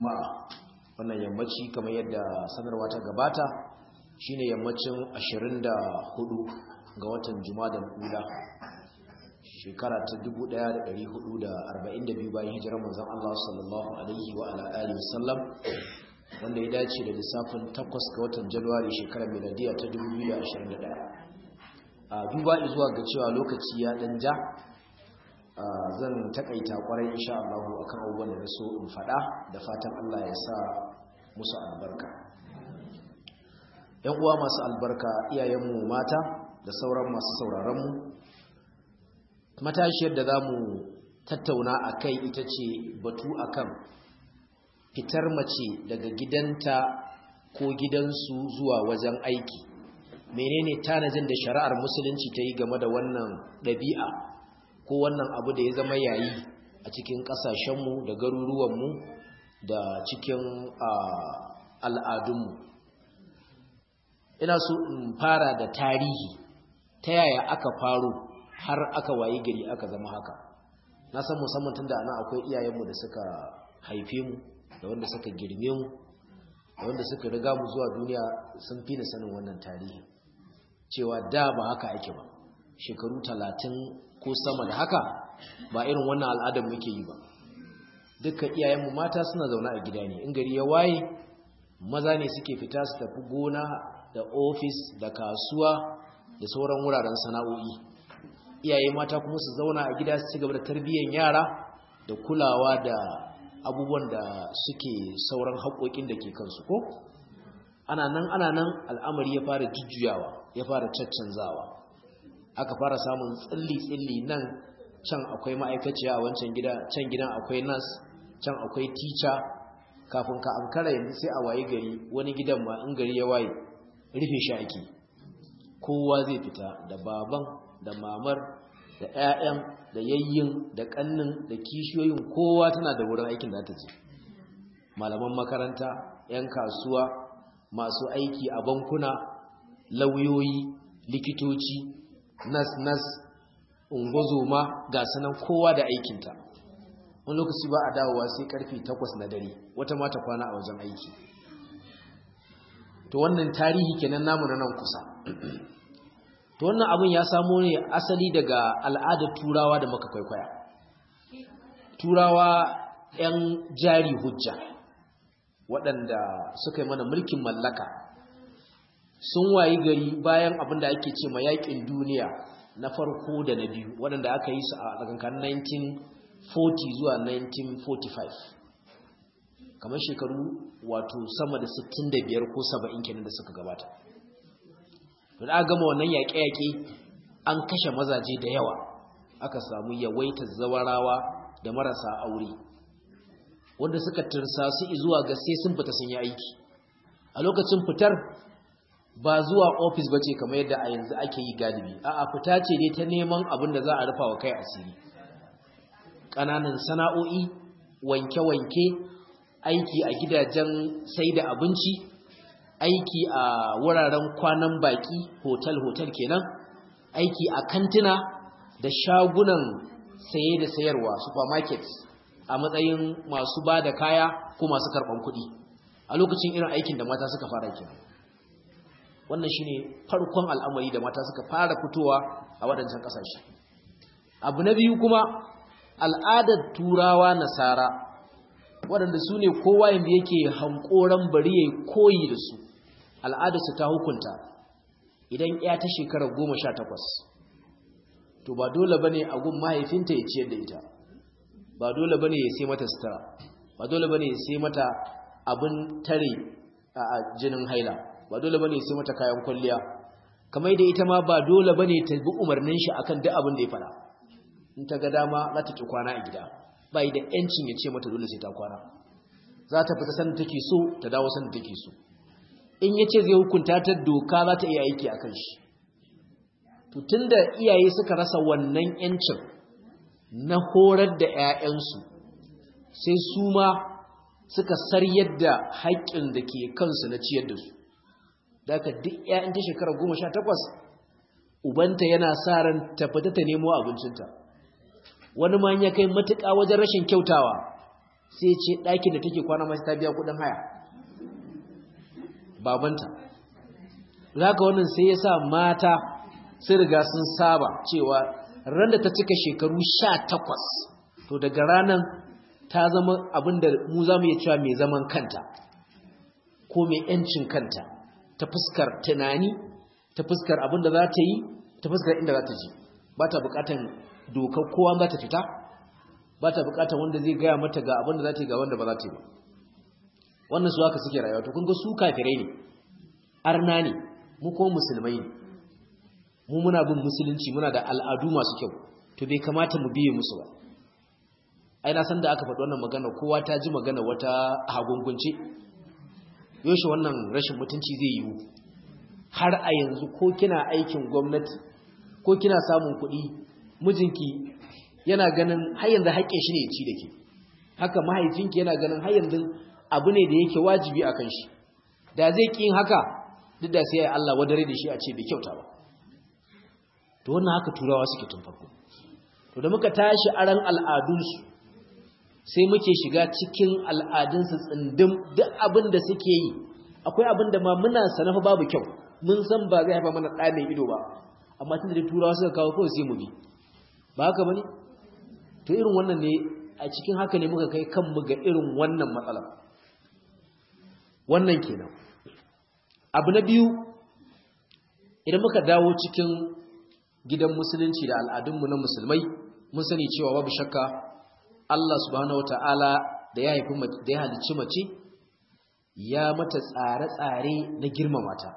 ma'a wannan yammaci kamar yadda sanarwa ta gabata shine yammacin 24 ga watan Jumadal Ula shekara ta 1442 bayan hijirar manzon Allah sallallahu alaihi wa ala alihi wasallam wanda ya dace da lissafin 8 ga watan Januwari shekarar miladiya ta 2021 a duba zuwa ga cewa lokaci ya dan ja zan takaita kwarai insha Allah akan abubuwan da so in fada da fatan Allah ya sa musu albarka yan uwa masu albarka iyayenmu mata da sauran masu sauraron mu matashiyar da zamu tattauna akai ita ce batu akan fitar mace daga gidanta ko gidansu zuwa wajen aiki menene tanajin da shari'ar musulunci ta yi game da wannan ɗabi'a ko wannan abu da ya zama yayi a cikin ƙasashenmu da garuruwanmu da cikin al'adunmu ina so in fara da tarihi ta yaya aka faro har aka wayi gari aka zama haka na san musamman tun da ana akwai iyayenmu da suka haife mu da wanda suka girme mu da wanda suka riga mu zuwa duniya sun fi ni sanin wannan tarihi cewa da ba haka ake ba shekaru talatin ko sama da haka ba irin wannan al'adar muke yi ba dukkan iyayenmu mata suna zaune a gida ne in gari ya waye maza ne suke fita su tafi gona da ofis da kasuwa da sauran wuraren sana'o'i iyaye mata kuma su zauna a gida su ci gaba da tarbiyyar yara da kulawa da abubuwan da suke sauran haƙoƙin da ke kansu ko ana nan ana nan al'amari ya fara jujjuyawa ya fara caccanzawa aka fara samun tsilli-tsilli nan can akwai ma'aikaciya a wancan gida can gidan akwai nas can akwai tica kafin ka ankara yanzu sai a waye gari wani gidan ma in gari ya waye rufe shi ake kowa zai fita da baban da mamar da 'ya'yan da yayyin da kannin da kishiyoyin kowa tana da wurin aikin da ta je malaman makaranta 'yan kasuwa masu aiki a bankuna lauyoyi likitoci nas-nas ungozoma ga sanan kowa da aikinta wani lokaci ba a dawowa sai karfe takwas na dare wata mata kwana a wajen aiki to wannan tarihi kenan namu na nan kusa to wannan abin ya samo ne asali daga al'adar turawa da muka kwaikwaya turawa 'yan jari hujja waɗanda suka yi mana mulkin mallaka sun wayi gari bayan abin da ake ce ma yaƙin duniya na farko da na biyu waɗanda aka yi su a tsakankan 1940 zuwa 1945 kamar shekaru wato sama da 65 ko 70 kenan da suka gabata da aka gama wannan yaƙe-yaƙe an kashe mazaje da yawa aka samu yawaitar zawarawa da marasa aure wanda suka tursa su zuwa ga sai sun fita sun yi aiki a lokacin fitar ba zuwa ofis bace kamar yadda a yanzu ake yi galibi a'a fita ce dai ta neman abin da za a rufa wa kai asiri ƙananan sana'o'i wanke-wanke aiki a gidajen sai da abinci aiki a wuraren kwanan baki hotel-hotel kenan aiki a kantina da shagunan saye da sayarwa supermarkets a matsayin masu ba da kaya ko masu karɓan kuɗi a lokacin irin aikin da mata suka fara kenan wannan shine farkon al'amari da mata suka fara fitowa a waɗancan ƙasashe abu na biyu kuma al'adar turawa nasara waɗanda su ne kowa yadda yake hankoran bari ya koyi da su al'adarsu ta hukunta idan ya ta shekara goma sha takwas to ba dole ba ne a gun mahaifinta ya ciyar da ita ba dole ba ne ya sai mata sutura ba dole ba ne ya sai mata abin tare a jinin haila ba dole bane sai mata kayan kwalliya kamar da ita ma ba dole bane ta bi umarnin shi akan duk abin da ya fada in ta ga dama za ta ki kwana a gida ba yi da yancin ya ce mata dole sai ta kwana za ta fita sanda take so ta dawo sanda take so in ya ce zai hukunta ta doka za ta iya aiki akan shi to tunda iyaye suka rasa wannan yancin na horar da 'ya'yansu sai su ma suka saryar da haƙƙin da ke kansu na ciyar da su daga duk 'ya'yan ta shekara goma sha takwas ubanta yana sa ran tafata ta nemo abincinta wani ma ya kai matuƙa wajen rashin kyautawa sai ce ɗakin da take kwana masu ta biya kuɗin haya babanta zaka wannan sai ya sa mata sun riga sun saba cewa ran da ta cika shekaru sha takwas to daga ranar ta zama abin da mu za mu iya cewa mai zaman kanta ko mai ‘yancin kanta ta fuskar tunani ta fuskar abin da za ta yi ta fuskar inda za ta ji ba ta bukatan dokar kowa za ta fita ba ta bukatan wanda zai gaya mata ga abin da za ta yi ga wanda ba za ta yi ba wannan su haka suke rayuwa to kun ga su kafirai ne arna ne mu kuma musulmai ne mu muna bin musulunci muna da al'adu masu kyau to bai kamata mu biye musu ba ai na san da aka faɗi wannan magana kowa ta ji magana wata hagungunce yaushe wannan rashin mutunci zai yiwu har a yanzu ko kina aikin gwamnati ko kina samun kuɗi mijinki yana ganin har yanzu haƙƙin shi ne ya ci da ke haka mahaifinki yana ganin har yanzu abu ne da yake wajibi a kan shi da zai ƙin haka duk da sai Allah wadare da shi a ce bai kyauta ba to wannan haka turawa suke tun farko to da muka tashi aran al'adunsu sai muke shiga cikin al'adunsu tsindim duk abin da suke yi akwai abin da ma muna sanafa babu kyau mun san ba zai haifa mana ɗa mai ido ba amma tun da turawa suka kawo kawai sai mu bi ba haka bane to irin wannan ne a cikin haka ne muka kai kanmu ga irin wannan matsala wannan kenan abu na biyu idan muka dawo cikin gidan musulunci da al'adunmu na musulmai mun sani cewa babu shakka Allah subhanahu wata'ala da ya haifi da ya halicci mace ya mata tsare-tsare na girmama ta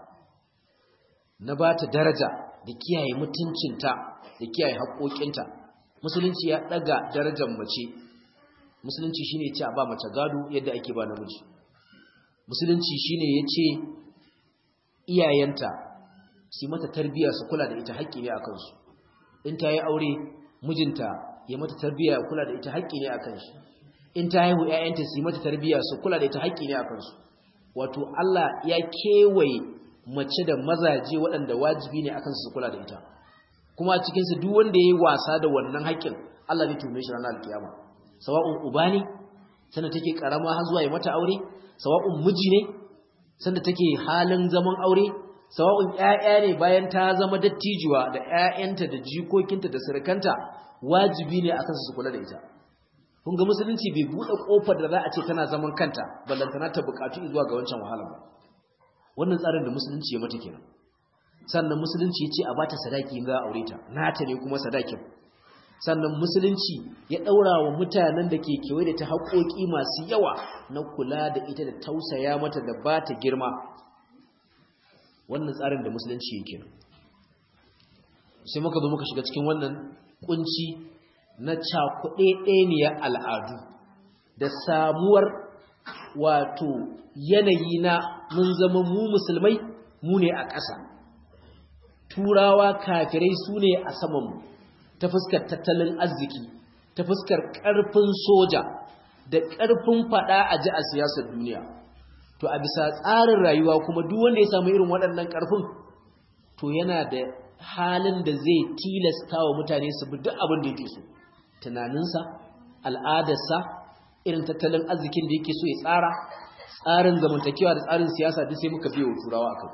na ba ta daraja da kiyaye mutuncinta da kiyaye haƙoƙinta musulunci ya ɗaga darajar mace musulunci shine ya ce a ba mace gado yadda ake ba namiji musulunci shine ya ce iyayenta su mata tarbiyya su kula da ita haƙƙi ne a kansu in ta yi aure mijinta ya mata tarbiyya ya kula da ita haƙƙi ne a kansu in ta haihu ƴaƴanta su mata tarbiyya su kula da ita haƙƙi ne a kansu wato Allah ya kewaye mace da mazaje waɗanda wajibi ne akan su kula da ita kuma a cikin su duk wanda yayi wasa da wannan haƙƙin Allah zai tume shi ranar alkiyama sawa'un uba ne sanda take karama har zuwa ya mata aure sawa'un miji ne sanda take halin zaman aure sawa'un ƴaƴa ne bayan ta zama dattijuwa da ƴaƴanta da jikokinta da surukanta wajibi ne akan su kula da ita kun ga musulunci bai bude kofar da za a ce tana zaman kanta ballantana ta bukatu zuwa ga wancan wahala ba wannan tsarin da musulunci ya mata kenan sannan musulunci ya ce a bata sadaki in za a aure ta nata ne kuma sadakin sannan musulunci ya daura wa mutanen da ke kewaye da ta haƙoƙi masu yawa na kula da ita da tausaya mata da bata girma wannan tsarin da musulunci yake sai muka zo muka shiga cikin wannan kunci na cakuɗeɗeniyar al'adu da samuwar wato yanayi na mun zama mu musulmai mu ne a ƙasa turawa kafirai su ne a samanmu ta fuskar tattalin arziki ta fuskar ƙarfin soja da ƙarfin faɗa a ji a siyasar duniya to a bisa tsarin rayuwa kuma duk wanda ya samu irin waɗannan ƙarfin to yana da halin da zai tilasta wa mutane su bi duk abin da yake so tunaninsa al'adarsa irin tattalin arzikin da yake so ya tsara tsarin zamantakewa da tsarin siyasa duk sai muka biyo turawa akai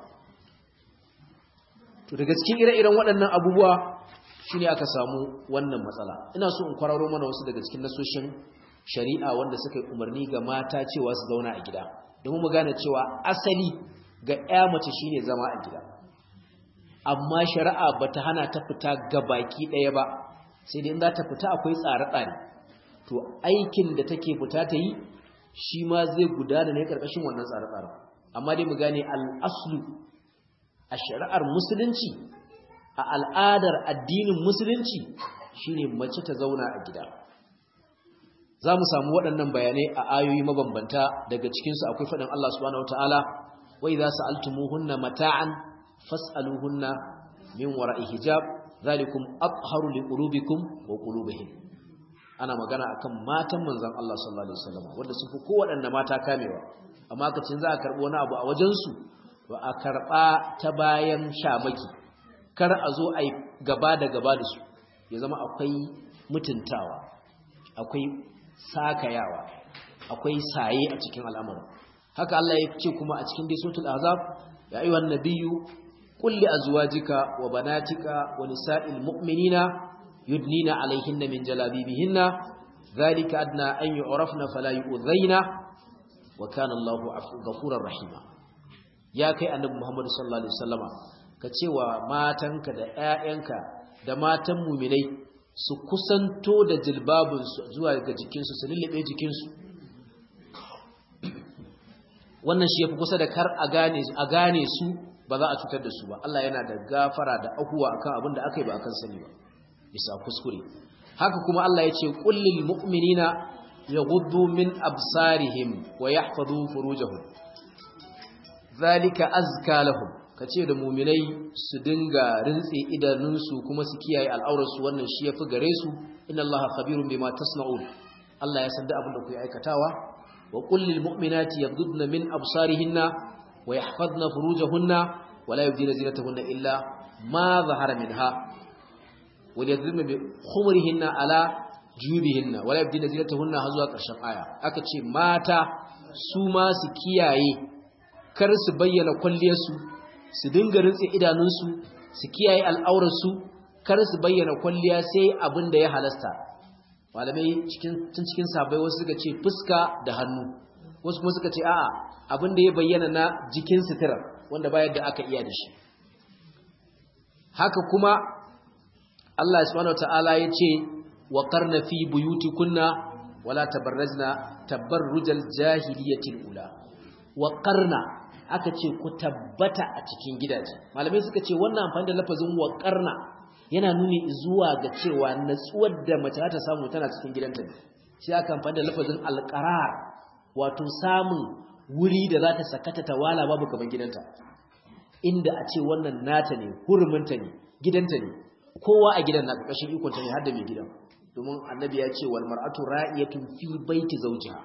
to daga cikin ire-iren waɗannan abubuwa shine aka samu wannan matsala ina so in kwararo mana wasu daga cikin nasoshin shari'a wanda suka yi umarni ga mata cewa su zauna a gida domin mu gane cewa asali ga ƴa mace shine zama a gida amma shari'a bata hana ta fita gabaki ɗaya ba sai dai in za ta fita akwai tsare-tsare to aikin da take fita ta yi shi ma zai gudana ne ƙarƙashin wannan tsare-tsare amma dai mu gane al'aslu a shari'ar musulunci a al'adar addinin musulunci shine mace ta zauna a gida za mu samu waɗannan bayanai a ayoyi mabambanta daga cikinsu akwai faɗin Allah subhanahu wataala wa idza sa'altumuhunna mata'an fas'aluhunna min wara'i hijab zalikum atharu liqulubikum wa qulubihim ana magana akan matan manzon Allah sallallahu alaihi wasallam wanda sun fi kowaɗanne mata kamewa amma kacin za a karɓi wani abu a wajen su to a karɓa ta bayan shamaki kar a zo a gaba da gaba da su ya zama akwai mutuntawa akwai sakayawa akwai saye a cikin al'amarin haka Allah ya ce kuma a cikin dai suratul azab ya ayyuhan nabiyyu qul li azwajika wa banatika wa nisa'il mu'minina yudnina alaihinna min jalabibihinna dhalika adna an yu'rafna fala yu'dhaina wa kana Allahu ghafurur rahima ya kai annabi Muhammad sallallahu alaihi wasallama ka cewa matanka da ƴaƴanka da matan mu'minai su kusanto da jilbabinsu zuwa ga jikinsu su lullube jikinsu wannan shi yafi kusa da kar a gane a gane su ba za a cutar da su ba Allah yana da gafara da ahuwa akan abin da aka yi ba akan sani ba bisa kuskure haka kuma Allah ya ce qul lil mu'minina yaghuddu min absarihim wa yahfazu furujahum zalika azka lahum kace da mu'minai su dinga rintse idanunsu kuma su kiyaye al'aurarsu wannan shi yafi gare su inna Allaha khabirun bima tasna'un Allah ya san da abin da kuke aikatawa wa qul lil mu'minati yaghuddna min absarihinna wa yahfazna furujahunna wa la yubdina zinatahunna illa ma zahara minha wa yadhurna bi khumurihinna ala jubihinna wa la yubdina zinatahunna har zuwa ƙarshen aya aka ce mata su ma su kiyaye kar su bayyana kwalliyarsu su dinga rintse idanunsu su kiyaye al'aurarsu kar su bayyana kwalliya sai abin da ya halasta malamai cikin tun cikin sabai wasu suka ce fuska da hannu wasu kuma suka ce a'a abin da ya bayyana na jikin sutura wanda bayan da aka iya da shi haka kuma Allah subhanahu wataala ya ce wa qarna fi buyutikunna wala tabarrajna tabarrujal jahiliyatil ula wa qarna aka ce ku tabbata a cikin gidaje malamai suka ce wannan amfani da lafazin wa qarna yana nuni zuwa ga cewa natsuwar da mace ta samu tana cikin gidanta ne shi aka amfani da lafazin alqarar wato samun wuri da za ta sakata ta wala babu kamar gidanta inda a ce wannan nata ne huruminta ne gidanta ne kowa a gidan na ƙarƙashin ikonta ne har da mai gidan domin annabi ya ce wal mar'atu ra'iyatun fi baiti zawjiha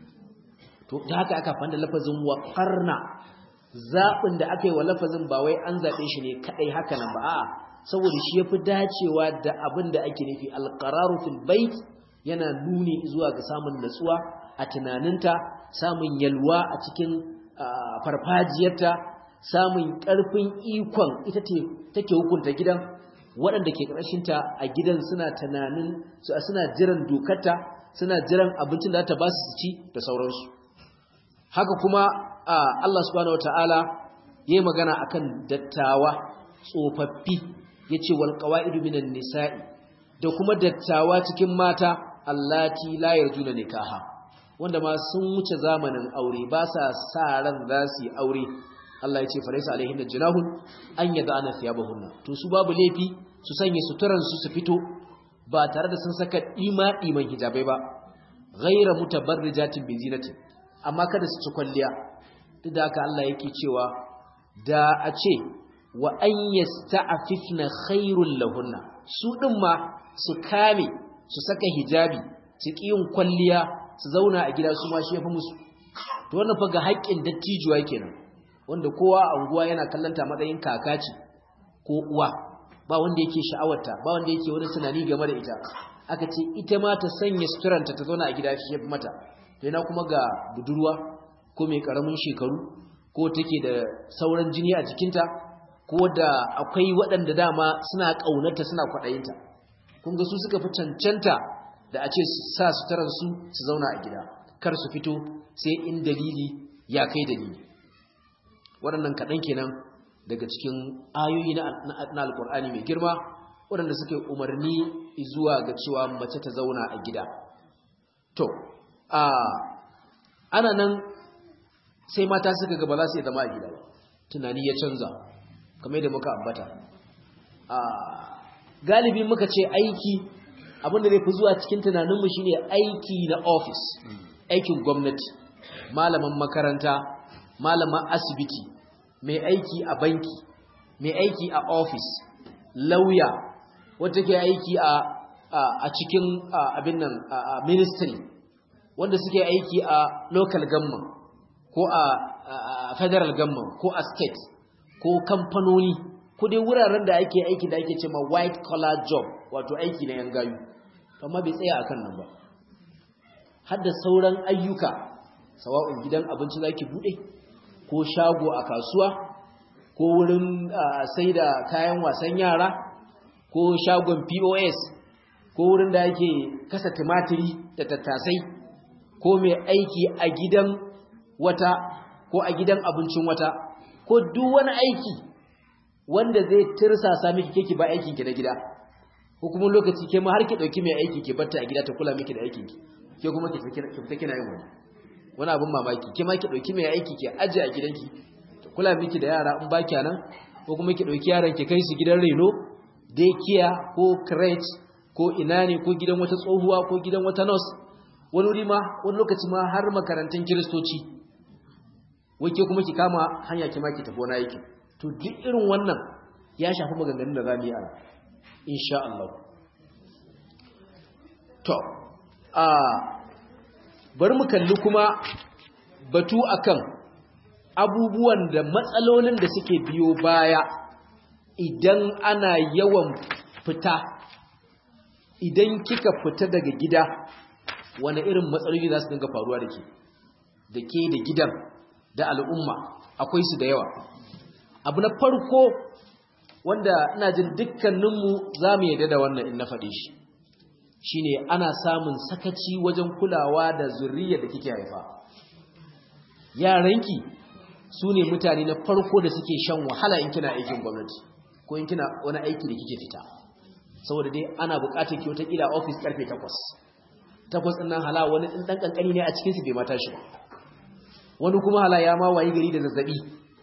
to da haka aka fanda lafazin wa qarna zabin da aka yi wa lafazin ba wai an zabe shi ne kadai haka nan ba a'a saboda shi yafi dacewa da abin da ake nufi alqararu fil bait yana nuni zuwa ga samun natsuwa a tunaninta samun yalwa a cikin farfajiyarta samun ƙarfin ikon ita take hukunta gidan waɗanda ke ƙarshinta a gidan suna tunanin suna jiran dokarta suna jiran abincin da ta ba su ci da sauransu haka kuma Allah subhanahu wataala yayi magana akan dattawa tsofaffi yace wal qawaidu minan nisa'i da kuma dattawa cikin mata allati la yarjuna nikaha wanda ma sun wuce zamanin aure ba sa sa ran za su yi aure Allah ya ce faraisa alaihin da jinahun an yada ana thiyabahunna to su babu laifi su sanya suturan su su fito ba tare da sun saka dima diman hijabai ba ghaira mutabarrijatin bi zinatin amma kada su ci kwalliya duk da haka Allah yake cewa da a ce wa an yasta'afifna khairul lahunna su din ma su kame su saka hijabi su yin kwalliya su zauna a gida su ma shi yafi musu to wannan fa ga haƙƙin dattijuwa kenan wanda kowa a unguwa yana kallanta matsayin kaka ce ko uwa ba wanda yake sha'awarta ba wanda yake wani tunani game da ita aka ce ita ma ta sanya suturanta ta zauna a gida shi yafi mata yana kuma ga budurwa ko mai karamin shekaru ko take da sauran jini a jikinta ko da akwai waɗanda dama suna ƙaunarta suna kwaɗayinta kun ga su suka fi cancanta da a ce sa suturansu su zauna a gida kar su fito sai in dalili ya kai dalili waɗannan kaɗan kenan daga cikin ayoyi na alkur'ani mai girma waɗanda suke umarni zuwa ga cewa mace ta zauna a gida to a ana nan sai mata suka ga ba za su yi zama a gida ba tunani ya canza kamar yadda muka ambata a galibi muka ce aiki abinda zai fi zuwa cikin tunaninmu shine aiki na ofis aikin gwamnati malaman makaranta malaman asibiti mai aiki a banki mai aiki a ofis lauya wata ke aiki a a cikin abin nan a ministry wanda suke aiki a local government ko a federal government ko a state ko kamfanoni ko dai wuraren da ake aiki da ake cewa white collar job wato aiki na yan gayu amma bai tsaya akan nan ba har da sauran ayyuka sawa'un gidan abinci zaki bude ko shago a kasuwa ko wurin sai da kayan wasan yara ko shagon POS ko wurin da ake kasa tumatiri da tattasai ko mai aiki a gidan wata ko a gidan abincin wata ko duk wani aiki wanda zai tirsasa miki keke ba aikin ki na gida ko kuma lokaci ke ma har ki dauki mai aiki ki batta a gida ta kula miki da aikin ki ke kuma ki fita kina yin wani wani abin mamaki ke ma ki dauki mai aiki ki aje a gidanki ta kula miki da yara in ba nan ko kuma ki dauki yaran ki kai su gidan reno daycare ko crèche ko ina ne ko gidan wata tsohuwa ko gidan wata nurse wani wuri ma wani lokaci ma har makarantun kiristoci wake kuma ki kama hanya ki ma ki tafi wani aiki to duk irin wannan ya shafi maganganun da za mu yi ana insha Allah to a bari mu kalli kuma batu akan abubuwan da matsalolin da suke biyo baya idan ana yawan fita idan kika fita daga gida wani irin matsaloli za su dinga faruwa da ke da ke da gidan da al'umma akwai su da yawa abu na farko wanda ina jin dukkaninmu za mu yadda da wannan in na faɗe shi shine ana samun sakaci wajen kulawa da zurriyar da kike haifa yaranki su ne mutane na farko da suke shan wahala in kina aikin gwamnati ko in kina wani aiki da kike fita saboda dai ana buƙatar ki wata kila office karfe 8 takwas ɗin nan hala wani ɗan ƙanƙani ne a cikinsu bai mata shi wani kuma hala ya ma wayi gari da zazzaɓi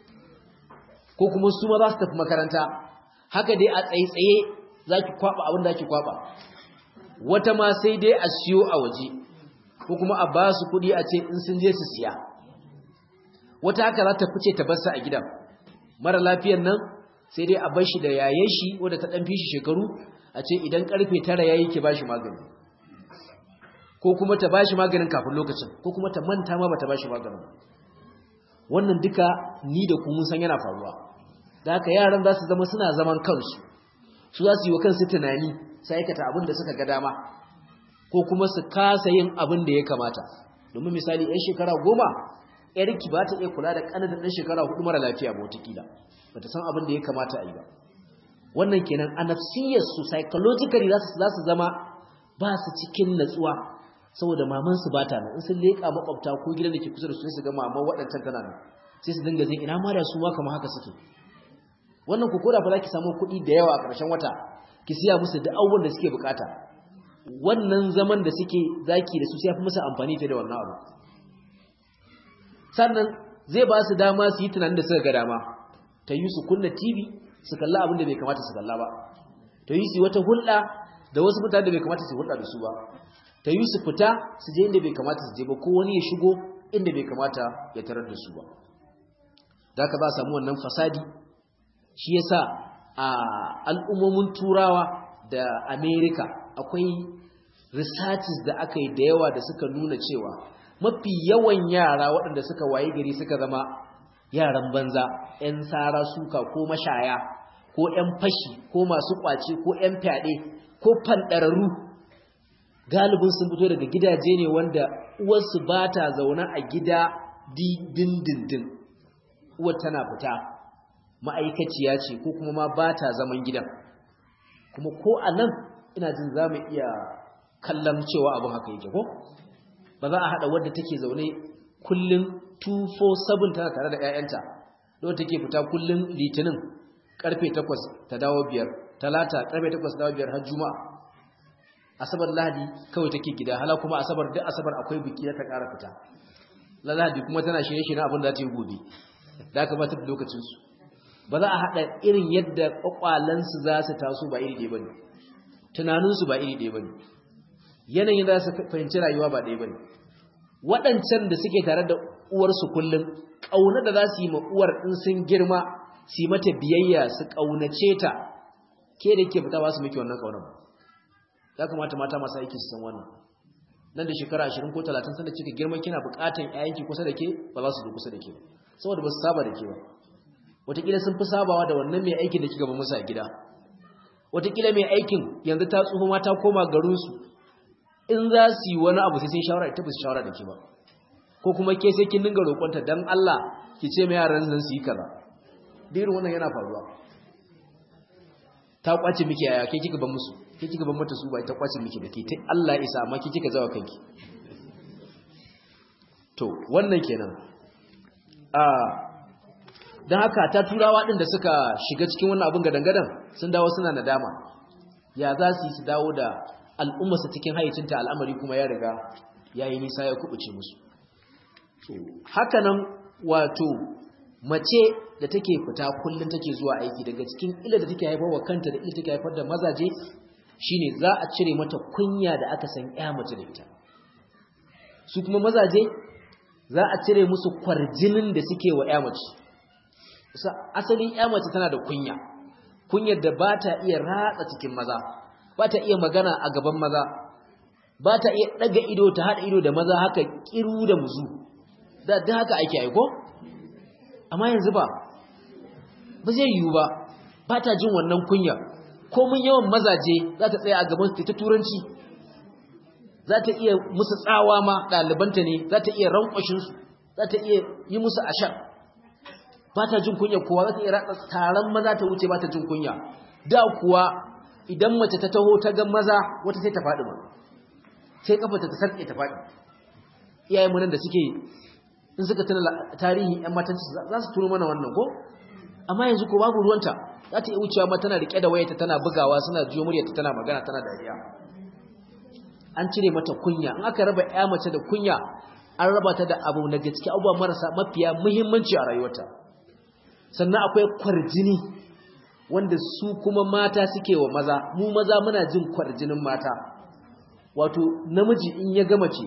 ko kuma su ma za su tafi makaranta haka dai a tsaye-tsaye za ki kwaɓa abin da ki kwaɓa wata ma sai dai a siyo a waje ko kuma a ba su kuɗi a ce in sun je su siya wata haka za ta fice ta barsa a gidan mara lafiyan nan sai dai a bar shi da yayen shi wadda ta ɗan fi shi shekaru a ce idan ƙarfe tara ya yi ki ba shi magani ko kuma ta bashi maganin kafin lokacin ko kuma ta manta ma bata bashi maganin wannan duka ni da ku mun san yana faruwa da haka yaran za su zama suna zaman kansu su za su yi wa kansu tunani su aikata abin da suka ga dama ko kuma su kasa yin abin da ya kamata domin misali yan shekara goma yarki ba ta iya kula da ƙanan ɗan shekara hudu mara lafiya ba watakila ba ta san abin da ya kamata a yi ba wannan kenan a nafsiyarsu psychologically za su zama ba su cikin natsuwa saboda mamansu ba ta nan in sun leƙa makwabta ko gidan da ke kusa da su su ga maman waɗancan tana nan sai su dinga jin ina ma da su ma kamar haka suke wannan ku koda fa za ki samu kuɗi da yawa a ƙarshen wata ki siya musu da abubuwan da suke bukata wannan zaman da suke zaki da su sai fi musu amfani fiye da wannan abu sannan zai ba su dama su yi tunanin da suka ga dama ta yi su kunna tv su kalla abin da bai kamata su kalla ba ta yi su wata hulɗa da wasu mutane da bai kamata su hulɗa da su ba ta yi su fita su je inda bai kamata su je ba ko wani ya shigo inda bai kamata ya tarar da su ba da aka ba samu wannan fasadi shi yasa a al'ummomin turawa da amerika akwai researches da aka yi da yawa da suka nuna cewa mafi yawan yara waɗanda suka waye gari suka zama yaran banza 'yan tsara suka ko mashaya ko 'yan fashi ko masu ƙwace ko 'yan fyaɗe ko fanɗararru galibin sun fito daga gidaje ne wanda uwarsu ba ta zaune a gida dindindin uwar tana fita ma'aikaciya ce ko kuma ma ba ta zaman gidan kuma ko a nan ina jin za mu iya kallon cewa abin haka yake ko ba za a haɗa wadda take zaune kullum 247 tana tare da 'ya'yanta da take fita kullum litinin karfe 8 ta dawo biyar talata karfe 8 ta dawo biyar har juma'a asabar lahadi kawai take gida hala kuma asabar duk asabar akwai biki ta ƙara fita lahadi kuma tana shirye shirye abin da ta yi gobe da aka bata da lokacin su ba za a haɗa irin yadda kwakwalansu za su taso ba iri ɗaya bane tunaninsu ba iri ɗaya bane yanayin za su fahimci rayuwa ba ɗaya bane waɗancan da suke tare da uwarsu kullum ƙauna da za su yi ma uwar in sun girma su yi mata biyayya su ƙaunace ta ke da ke fita ba su miki wannan ƙaunar ba ya kamata mata masu aiki su san wannan nan da shekara 20 ko 30 sanda kika girma kina buƙatan ƴaƴanki kusa da ke ba za su zo kusa da ke ba saboda ba su saba da ke ba wataƙila sun fi sabawa da wannan mai aikin da kika ba musu a gida wataƙila mai aikin yanzu ta tsufa ma ta koma garinsu in za su yi wani abu sai sun shawara ita ba su shawara da ke ba ko kuma ke sai kin dinga roƙonta dan Allah ki ce mai yaran nan su yi kaza dirin wannan yana faruwa ta kwace miki yaya ke kika ban musu ke kika ban mata su ba ta kwace miki da ke ta Allah ya isa amma ke kika zawa kanki to wannan kenan a dan haka ta turawa din da suka shiga cikin wannan abin gadangadan sun dawo suna nadama ya za su yi su dawo da al'ummarsa cikin hayyacinta al'amari kuma ya riga yayi nisa ya kubuce musu haka nan wato mace da take fita kullum take zuwa aiki daga cikin illa da take haifar wa kanta da illa take haifar da mazaje shine za a cire mata kunya da aka san ya mace da ita su kuma mazaje za a cire musu kwarjinin da suke wa ya mace asalin ya mace tana da kunya kunyar da ba ta iya ratsa cikin maza ba ta iya magana a gaban maza ba ta iya daga ido ta haɗa ido da maza haka kiru da muzu da haka ake aiko amma yanzu ba ba zai yiwu ba ba ta jin wannan kunya komin yawan mazaje za ta tsaya a gaban su ta turanci za ta iya musu tsawa ma ɗalibanta ne za ta iya rankwashinsu za ta iya yi musu ashar ba ta jin kunya kowa za ta iya ratsa taron maza ta wuce ba ta jin kunya da kuwa idan mace ta taho ta ga maza wata sai ta faɗi ma sai kafa ta sarƙe ta faɗi iyayen mu nan da suke in suka tuna tarihi ‘yan matanci za su turo mana wannan ko? amma yanzu ko babu ruwanta za ta iya wucewa ma tana riƙe da wayata tana bugawa suna jiyo muryarta tana magana tana dariya an cire mata kunya in aka raba ‘ya mace da kunya an raba ta da abu na gaske abubuwa marasa mafiya muhimmanci a rayuwarta sannan akwai kwarjini wanda su kuma mata suke wa maza mu maza muna jin kwarjinin mata wato namiji in ya gama ce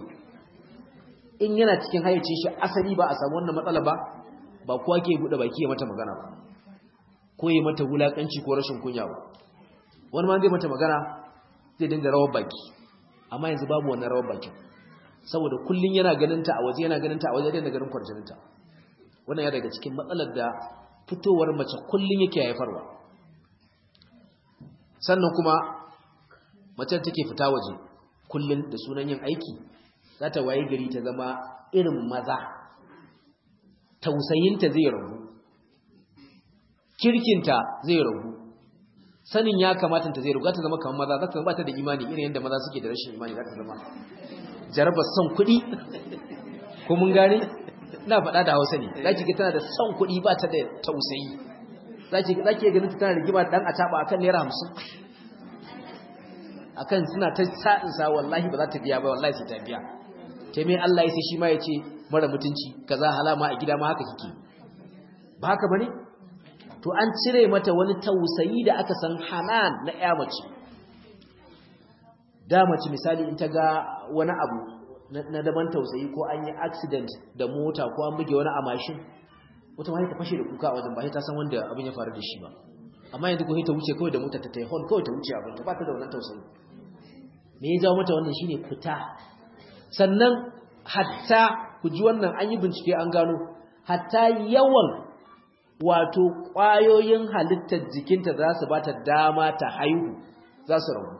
in yana cikin hayyacin shi asali ba a samu wannan matsala ba ba kowa ke bude baki ya mata magana ba ko ya mata wulakanci ko rashin kunya ba wani ma zai mata magana zai dinga rawar baki amma yanzu babu wannan rawar baki saboda kullun yana ganin ta a waje yana ganin ta a waje da ganin kwarjinin ta wannan ya daga cikin matsalar da fitowar mace kullun yake haifarwa sannan kuma mace take fita waje kullun da sunan yin aiki za ta waye gari ta zama irin maza tausayinta zai ragu kirkinta zai ragu sanin ya kamata ta zai ragu za ta zama kamar maza za ta zama ta da imani irin yadda maza suke da rashin imani za ta zama jarabar son kuɗi ko mun gane ina faɗa da hausa ne za ki ga tana da son kuɗi ba ta da tausayi za ki ga ganin ta tana da gima dan a taɓa akan naira hamsin akan suna ta sa'insa wallahi ba za ta biya ba wallahi sai ta biya ta mai Allah ya sai shi ma ya ce mara mutunci kaza halama a gida ma haka kike ba haka bane to an cire mata wani tausayi da aka san hanan na ƴa mace da mace misali in ta ga wani abu na daban tausayi ko an yi accident da mota ko an buge wani a mashin wata ma ta fashe da kuka a wajen ba ta san wanda abin ya faru da shi ba amma yanzu ko ta wuce kawai da mota ta tai hon kawai ta wuce abin ta ba ta da wannan tausayi me ya jawo mata wannan shine fita sannan hatta ku ji wannan an yi bincike an gano hatta yawan wato ƙwayoyin halittar jikinta za su bata dama ta haihu za su ragu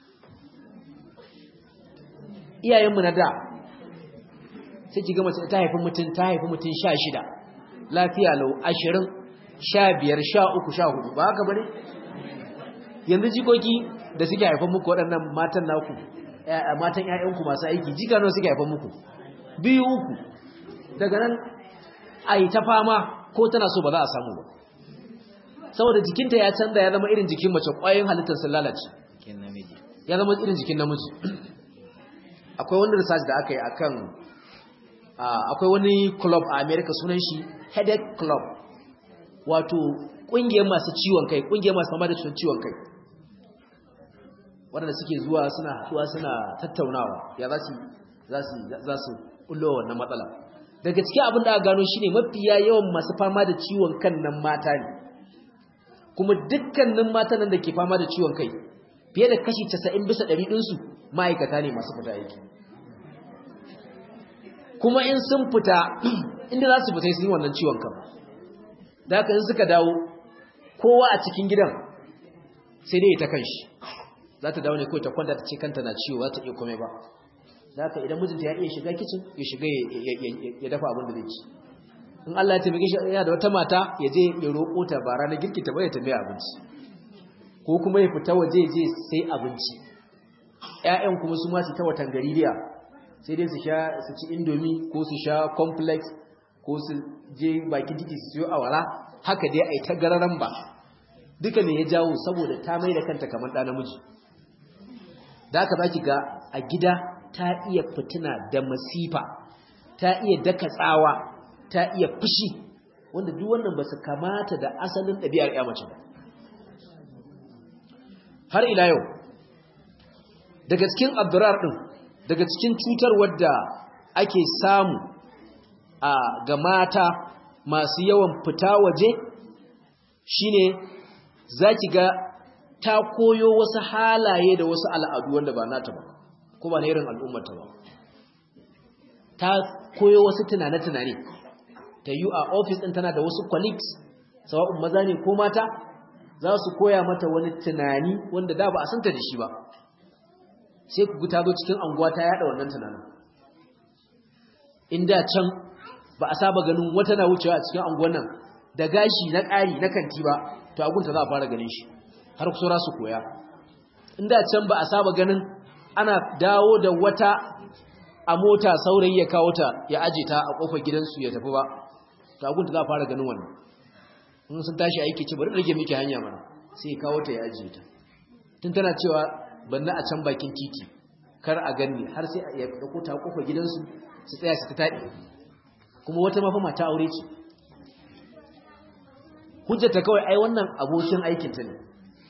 iyayenmu na da sai ki ga mace ta haifi mutum ta haifi mutum sha shida lafiya lau ashirin sha biyar sha uku sha hudu ba haka bane yanzu jikoki da suke haifan muku waɗannan matan naku matan ƴaƴanku masu aiki jika nawa suke haifan muku biyu uku daga nan a yi ta fama ko tana so ba za a samu ba saboda jikinta ya canza ya zama irin jikin mace ƙwayoyin halittar sun lalace ya zama irin jikin namiji akwai wani research da aka yi akan akwai wani club a america sunan shi headache club wato ƙungiyar masu ciwon kai ƙungiyar masu fama da ciwon kai waɗanda suke zuwa suna haɗuwa suna tattaunawa ya za su ƙullo wannan matsala daga cikin abin da aka gano shine mafiya yawan masu fama da ciwon kan nan mata ne kuma dukkanin mata nan da ke fama da ciwon kai fiye da kashi 90 bisa 100 ɗinsu ma'aikata ne masu fita aiki kuma in sun fita inda za su fita sun yi wannan ciwon kan da haka in suka dawo kowa a cikin gidan sai dai ta kan shi za ta dawo ne kawai ta kwanta ta ce kanta na ciwo za ta iya komai ba da haka idan mijinta ya iya shiga kicin ya shiga ya dafa abin da zai ci in Allah ya taimake shi yana da wata mata ya je ya roƙo ta ba ranar girki ta bai ta mai abinci ko kuma ya fita waje je sai abinci ƴaƴan kuma su ma su ta watan gaririya sai dai su sha su ci indomi ko su sha complex ko su je bakin titi su siyo awara haka dai ai ta gararan ba duka ne ya jawo saboda ta mai da kanta kamar ɗa namiji da haka zaki ga a gida ta iya fitina da masifa ta iya daka tsawa ta iya fushi wanda duk wannan ba su kamata da asalin ɗabi'ar ya mace ba har ila yau daga cikin abdurar ɗin daga cikin cutar wadda ake samu a ga mata masu yawan fita waje shine zaki ga ta koyo wasu halaye da wasu al'adu wanda ba nata ba ko ba na irin al'ummata ba ta koyo wasu tunane-tunane ta yi a ofis ɗin tana da wasu colleagues sawa'un maza ne ko mata za su koya mata wani tunani wanda da ba a santa da shi ba sai ku ta zo cikin anguwa ta yada wannan tunanin inda can ba a saba ganin wata na wucewa a cikin anguwan nan da gashi na ƙari na kanti ba to agunta za a fara ganin shi har kusura su koya inda can ba a saba ganin ana dawo da wata a mota saurayi ya kawo ta ya aje ta a kofar gidansu ya tafi ba to agunta za a fara ganin wannan in sun tashi aiki ce bari rage miki hanya mana sai ya kawo ta ya aje ta tun tana cewa banna a can bakin titi kar a ganni har sai ya dauko ta kofar gidansu su tsaya su ta taɗi kuma wata mafi mata aure ce hujjata kawai ai wannan abokin aikinta ne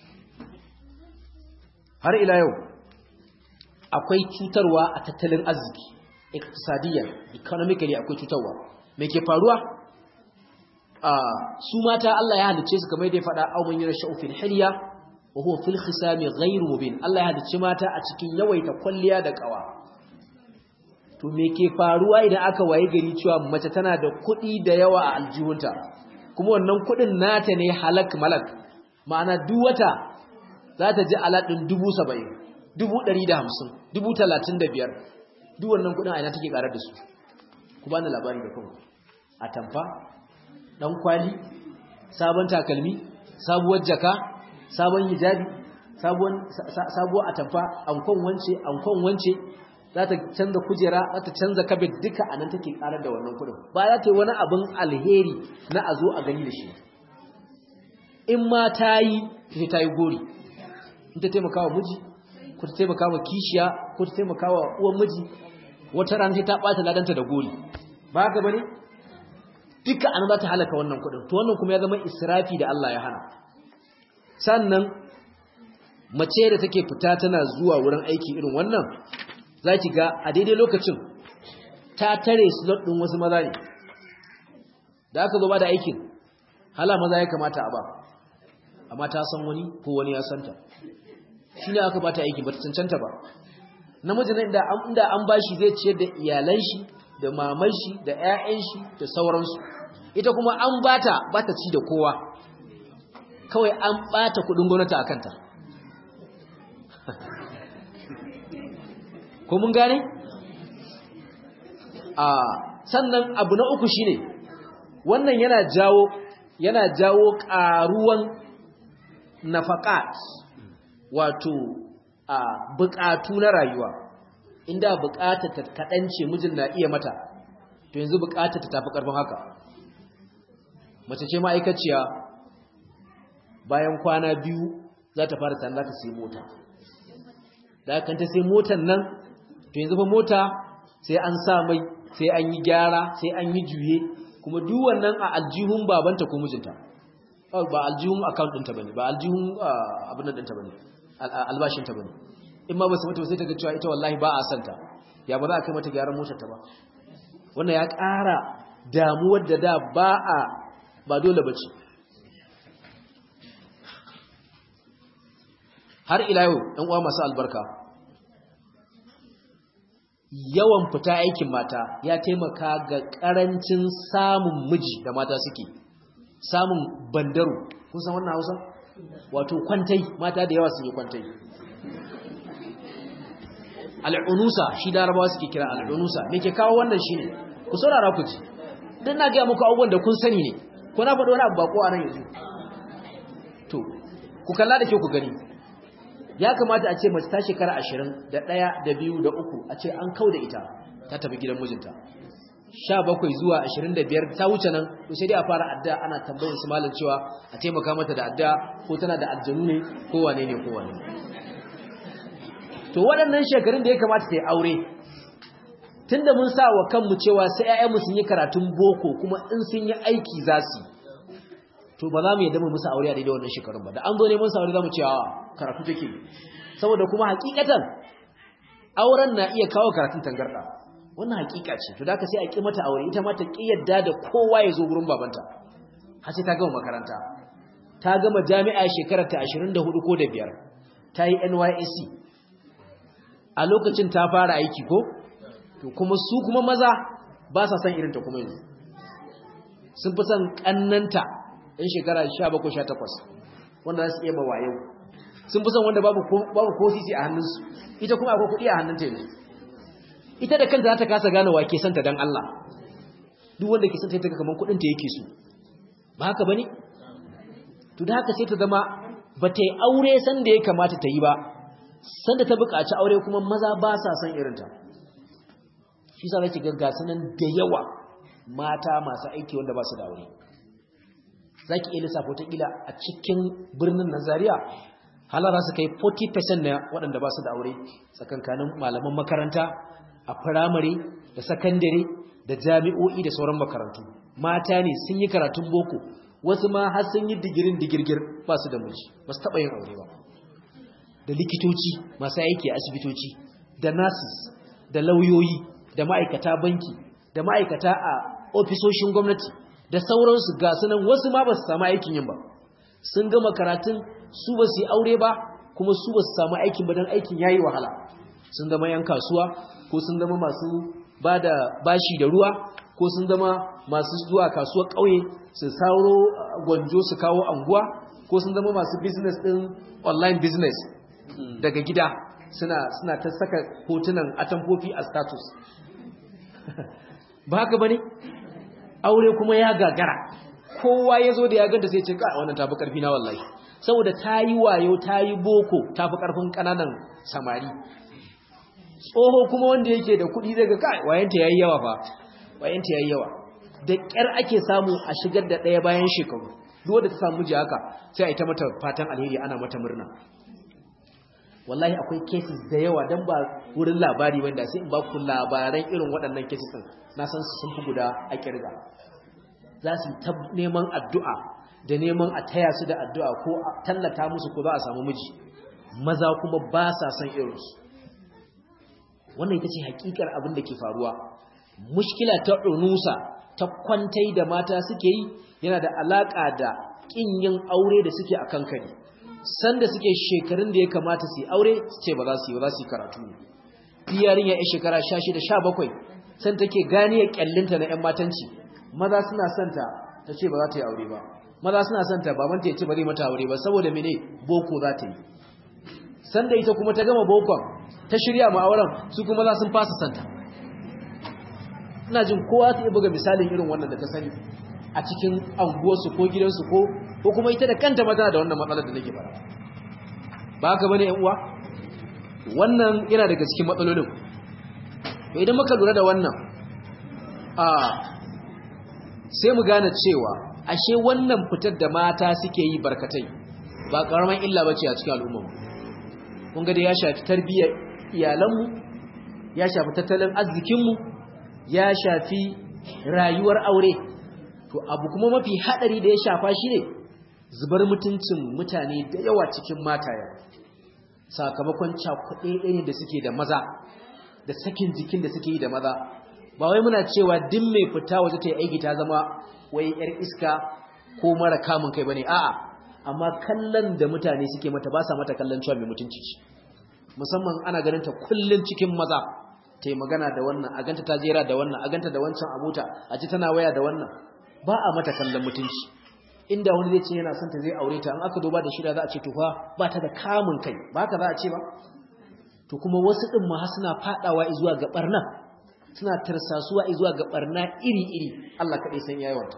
har ila yau akwai cutarwa a tattalin arziki iktisadiyya economically akwai cutarwa me ke faruwa a su mata Allah ya halice su kamar da ya faɗa au man yara fil hilya wa huwa fil khisami ghayr mubin Allah ya halice mata a cikin yawaita kwalliya da kawa to me ke faruwa idan aka waye gari cewa mace tana da kuɗi da yawa a aljihunta kuma wannan kuɗin nata ne halak malak ma'ana duk wata za ta ji aladin dubu saba'in dubu ɗari da hamsin dubu talatin da biyar duk wannan kuɗin aina take ƙarar da su ku ba ni labari da kuma a tamfa ɗan kwali sabon takalmi sabuwar jaka sabon hijabi sabuwar atamfa ankon wance ankon wance za ta canza kujera za ta canza kabet duka a nan take karar da wannan kudin ba za ta yi wani abin alheri na a zo a gani da shi in ma ta yi ta ta yi gori in ta taimaka wa miji ko ta taimaka wa kishiya ko ta taimaka wa uwan miji wata rana ta ɓata ladanta da gori ba haka bane duka an za ta halaka wannan kudin to wannan kuma ya zama israfi da Allah ya hana sannan mace da take fita tana zuwa wurin aiki irin wannan za ki ga a daidai lokacin ta tare slot ɗin wasu maza ne da aka zo ba da aikin hala maza ya kamata a ba amma ta san wani ko wani ya santa shi ne aka ba ta aikin ba ta cancanta ba namiji na inda an ba shi zai ciyar da iyalan shi da maman shi da 'ya'yan shi da sauransu ita kuma an ba ta ba ta ci da kowa kawai an ɓata kuɗin gwamnati a kanta ko mun gane a sannan abu na uku shine wannan yana jawo yana jawo karuwan nafaqat wato a bukatu na rayuwa inda bukatar ta kadance mijin na iya mata to yanzu bukatar ta tafi karfin haka mace ce ma'aikaciya bayan kwana biyu za ta fara tanda ta sai mota da kan ta sai motan nan to yanzu fa mota sai an sa mai sai an yi gyara sai an yi juye kuma duk wannan a aljihun babanta ko mijinta ba aljihun account ɗinta bane ba aljihun abin nan ɗinta bane albashinta bane in ma ba su mata sai ta ga cewa ita wallahi ba a santa ya ba za a kai mata gyaran motar ta ba wannan ya ƙara damuwar da da ba a ba dole bace har ila yau ɗan uwa masu albarka yawan fita aikin mata ya taimaka ga ƙarancin samun miji da mata suke samun bandaro kun san wannan hausa wato kwantai mata da yawa sun yi kwantai al'unusa shi larabawa suke kira al'unusa me ke kawo wannan shine ku saurara ku ji dan na ga muku abubuwan da kun sani ne ko na faɗo wani abu bako a nan yanzu to ku kalla da ke ku gani ya kamata a ce mace ta shekara ashirin da ɗaya da biyu da uku a ce an kau da ita ta tafi gidan mijinta sha bakwai zuwa ashirin da biyar ta wuce nan to sai dai a fara adda ana tambayar su malam cewa a taimaka mata da adda ko tana da aljanu ne ko wane ne ko wane ne to waɗannan shekarun da ya kamata ta yi aure tunda mun sa wa kanmu cewa sai ƴaƴanmu sun yi karatun boko kuma in sun yi aiki za su to ba za mu yadda mu musu aure a daidai wannan shekarun ba da an zo neman sa aure za mu ce a karatu take saboda kuma hakikatan auren na iya kawo karatun tangarda wannan hakika ce to da ka sai a ki mata aure ita ma ta ki yadda da kowa ya zo gurin babanta har sai ta gama makaranta ta gama jami'a shekarar ta 24 ko da biyar ta yi NYSC a lokacin ta fara aiki ko to kuma su kuma maza ba sa son irin ta kuma yanzu sun fi son kannanta ɗan shekara 17-18 wanda za su iya mawayo sun fi son wanda babu ko sisi a hannunsu ita kuma akwai kuɗi a hannunta yanzu ita da kanta za ta kasa gane wa ke santa don Allah duk wanda ke santa ta kamar kuɗinta yake so ba haka ba ne? to da haka sai ta zama ba ta yi aure sanda ya kamata ta yi ba sanda ta buƙaci aure kuma maza ba sa son irinta shi sa zaki ga gasunan da yawa mata masu aiki wanda ba su da aure zaki iya lissafa wata kila a cikin birnin Nazariya halara su kai 40% na waɗanda ba su da aure tsakankanin malaman makaranta a firamare da sakandare da jami'o'i da sauran makarantu mata ne sun yi karatun boko wasu ma har sun yi digirin digirgir ba su da miji ba su taɓa yin aure ba da likitoci masu aiki a asibitoci da nurses da lauyoyi da ma'aikata banki da ma'aikata a ofisoshin gwamnati da sauransu ga sunan wasu ma ba su samu aikin yin ba sun gama karatun su ba su yi aure ba kuma su ba su samu aikin ba don aikin ya yi wahala sun zama yan kasuwa ko sun zama masu ba da bashi da ruwa ko sun zama masu zuwa kasuwar ƙauye su sauro gwanjo su kawo anguwa ko sun zama masu business ɗin online business daga gida suna suna ta saka hotunan atamfofi a status ba haka bane aure kuma ya gagara kowa ya zo da ya ganta sai ce ka wannan tafi karfi na wallahi saboda ta yi wayo ta yi boko tafi karfin kananan samari tsoho kuma wanda yake da kuɗi daga kai wayanta yayi yawa fa wayanta yayi yawa da ƙyar ake samu a shigar da ɗaya bayan shekaru duk wanda ta samu ji haka sai a yi ta mata fatan alheri ana mata murna wallahi akwai cases da yawa dan ba wurin labari wanda sai in ba ku labaran irin waɗannan cases din na san su sun fi guda a kirga za su ta neman addu'a da neman a taya su da addu'a ko a tallata musu ko za a samu miji maza kuma ba sa son irinsu wannan ita ce hakikar abin da ke faruwa mushkila ta unusa ta kwantai da mata suke yi yana da alaka da kin yin aure da suke a kankani sanda suke shekarun da ya kamata su yi aure su ce ba za su yi ba za su yi karatu ne yarin ya yi shekara 16 17 san take gani ya kyallinta na yan matanci maza suna santa ta ce ba za ta yi aure ba maza suna santa babanta ya ce ba zai mata aure ba saboda mene boko za ta yi sanda ita kuma ta gama bokon ta shirya ma auren su kuma za sun fasa santa ina jin kowa ta iya buga misalin irin wannan da ta sani a cikin anguwarsu ko gidansu ko ko kuma ita da kanta ma tana da wannan matsalar da nake fara ba haka bane yan uwa wannan yana daga cikin matsalolin to idan muka lura da wannan a sai mu gane cewa ashe wannan fitar da mata suke yi barkatai ba karaman illa bace a cikin al'umma kun ga da ya shafi tarbiyyar iyalanmu ya shafi tattalin arzikinmu ya shafi rayuwar aure to abu kuma mafi hadari da ya shafa shi ne zubar mutuncin mutane da yawa cikin mataya sakamakon cakuɗe ne da suke da maza da sakin jikin da suke yi da maza ba wai muna cewa din mai fita waje ta yi aiki ta zama wai yar iska ko mara kamun kai bane a'a amma kallon da mutane suke mata ba sa mata kallon cewa mai mutunci ce musamman ana ganin ta kullun cikin maza ta yi magana da wannan a ganta ta jera da wannan a ganta da wancan abota a ci tana waya da wannan ba a mata kallon mutunci inda wani zai ce yana son ta zai aure ta an aka duba da shida za a ce tufa ba ta da kamun kai ba ka za a ce ba to kuma wasu din ma suna fadawa zuwa ga barna suna tarsasuwa zuwa ga barna iri-iri Allah kaɗai san yayawanta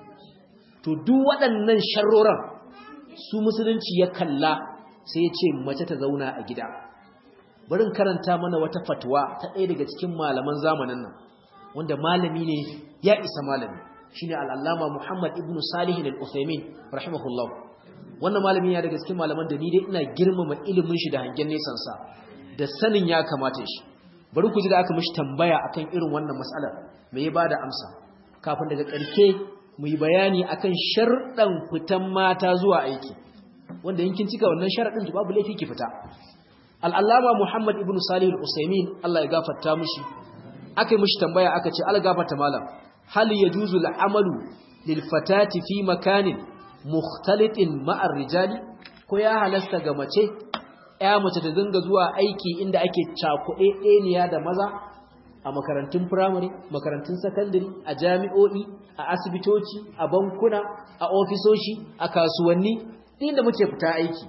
to duk waɗannan sharroran su musulunci ya kalla sai ya ce mace ta zauna a gida barin karanta mana wata fatwa ta ɗaya daga cikin malaman zamanin nan wanda malami ne ya isa malami shine al'allama Muhammad ibn Salih al-Uthaymeen rahimahullah wannan malami ya daga cikin malaman da ni dai ina girmama ilimin shi da hangen nesan sa da sanin ya kamata shi bari ku ji da aka mishi tambaya akan irin wannan mas'alar me ya bada amsa kafin daga ƙarke mu yi bayani akan sharɗan fitan mata zuwa aiki wanda yankin cika wannan sharaɗin to babu laifi ki fita al'allama Muhammad ibn Salih al-Usaimin Allah ya gafarta mishi aka yi mishi tambaya aka ce Allah gafarta malam hal yajuzu al-amalu lil fatati fi makanin mukhtalitin ma'ar rijali ko ya halasta ga mace ya mace ta dinga zuwa aiki inda ake cakuɗe ɗeniya da maza a makarantun firamare makarantun sakandare a jami'o'i a asibitoci a bankuna a ofisoshi a kasuwanni inda muke fita aiki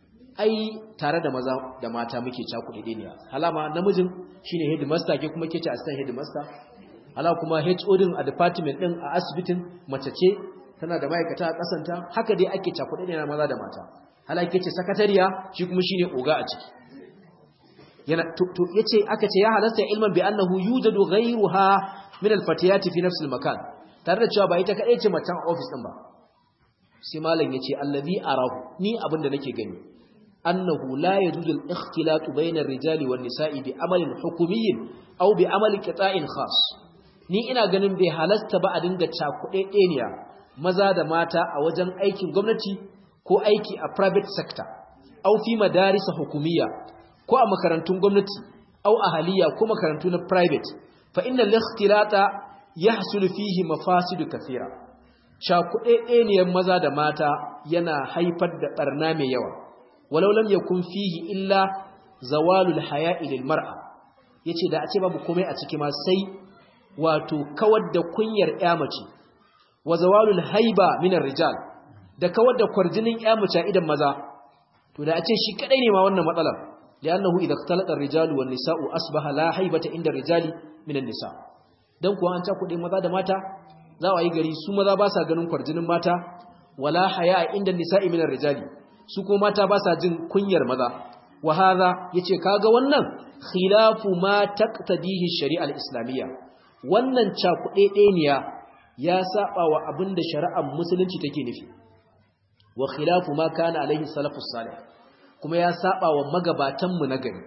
ai tare da maza da mata muke cakuɗe ɗeniya halama namijin shine headmaster ke kuma ke ce assistant headmaster hala kuma HOD a department ɗin a asibitin mace ce tana da ma'aikata a ƙasanta haka dai ake cakuɗe ɗeniya maza da mata hala ke ce sakatariya shi kuma shine oga a ciki yana to yace aka ce ya halasta ilman bi annahu yujadu ghayruha min al-fatiyati fi nafs al-makan tare da cewa ba ita kadai ce macen office din ba sai malam yace allazi arahu ni abinda nake gani annahu la yajuzu al-ikhtilat bayna ar-rijali wan-nisa'i bi amalin hukumiyyin aw bi amali qita'in khas ni ina ganin bai halasta ba a dinga cakuɗe ɗeniya maza da mata a wajen aikin gwamnati ko aiki a private sector aw fi madarisa hukumiyya ko a makarantun gwamnati au ahaliya ko makarantu na private fa inna al-ikhtilata yahsul fihi mafasidu kathira shakuɗeɗeniyar maza da mata yana haifar da barna mai yawa walau lam yakun fihi illa zawalul haya'i lil mar'a yace da a ce babu komai a ciki ma sai wato kawar da kunyar ƴa mace wa zawalul haiba min rijal da kawar da kwarjinin ƴa mace idan maza to da a ce shi kadai ne ma wannan matsalar لأنه إذا اختلط الرجال والنساء أصبح لا حيبة عند الرجال من النساء dan kuwa an cakuɗe maza da mata za a yi gari su maza ba sa ganin kwarjinin mata wala haya inda nisa'i min rijali su kuma mata ba sa jin kunyar maza wa hadha yace kaga wannan khilafu ma taqtadihi shari'a al-islamiyya wannan cakuɗe ɗeniya ya saba wa abinda shari'ar musulunci take nufi wa khilafu ma kana alaihi salafus salih kuma ya saba wa magabatanmu na gari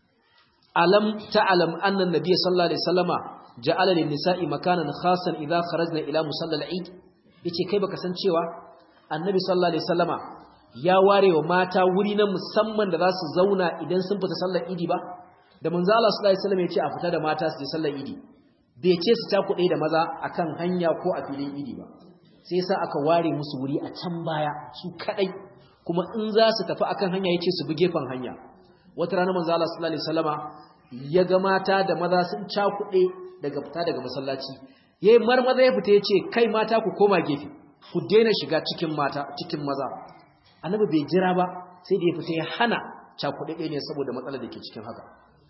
alam ta'lam anna an-nabiy sallallahu alaihi wasallama ja'ala lin-nisa'i makanan khasan idha kharajna ila musalla al-eid yace kai baka san cewa annabi sallallahu alaihi wasallama ya ware wa mata wuri na musamman da za su zauna idan sun fita sallar idi ba da manzo Allah sallallahu alaihi wasallam yace a fita da mata su je sallar idi bai ce su ta kuɗe da maza akan hanya ko a filin idi ba sai sa aka ware musu wuri a can baya su kadai kuma in za su tafi akan hanya yace su bi gefen hanya wata rana manzo Allah sallallahu alaihi wasallama ya ga mata da maza sun cakuɗe daga fita daga masallaci yayi marmaza ya fita yace kai mata ku koma gefe ku daina shiga cikin mata cikin maza annabi bai jira ba sai da ya fita ya hana cakuɗe ne saboda matsalar da ke cikin haka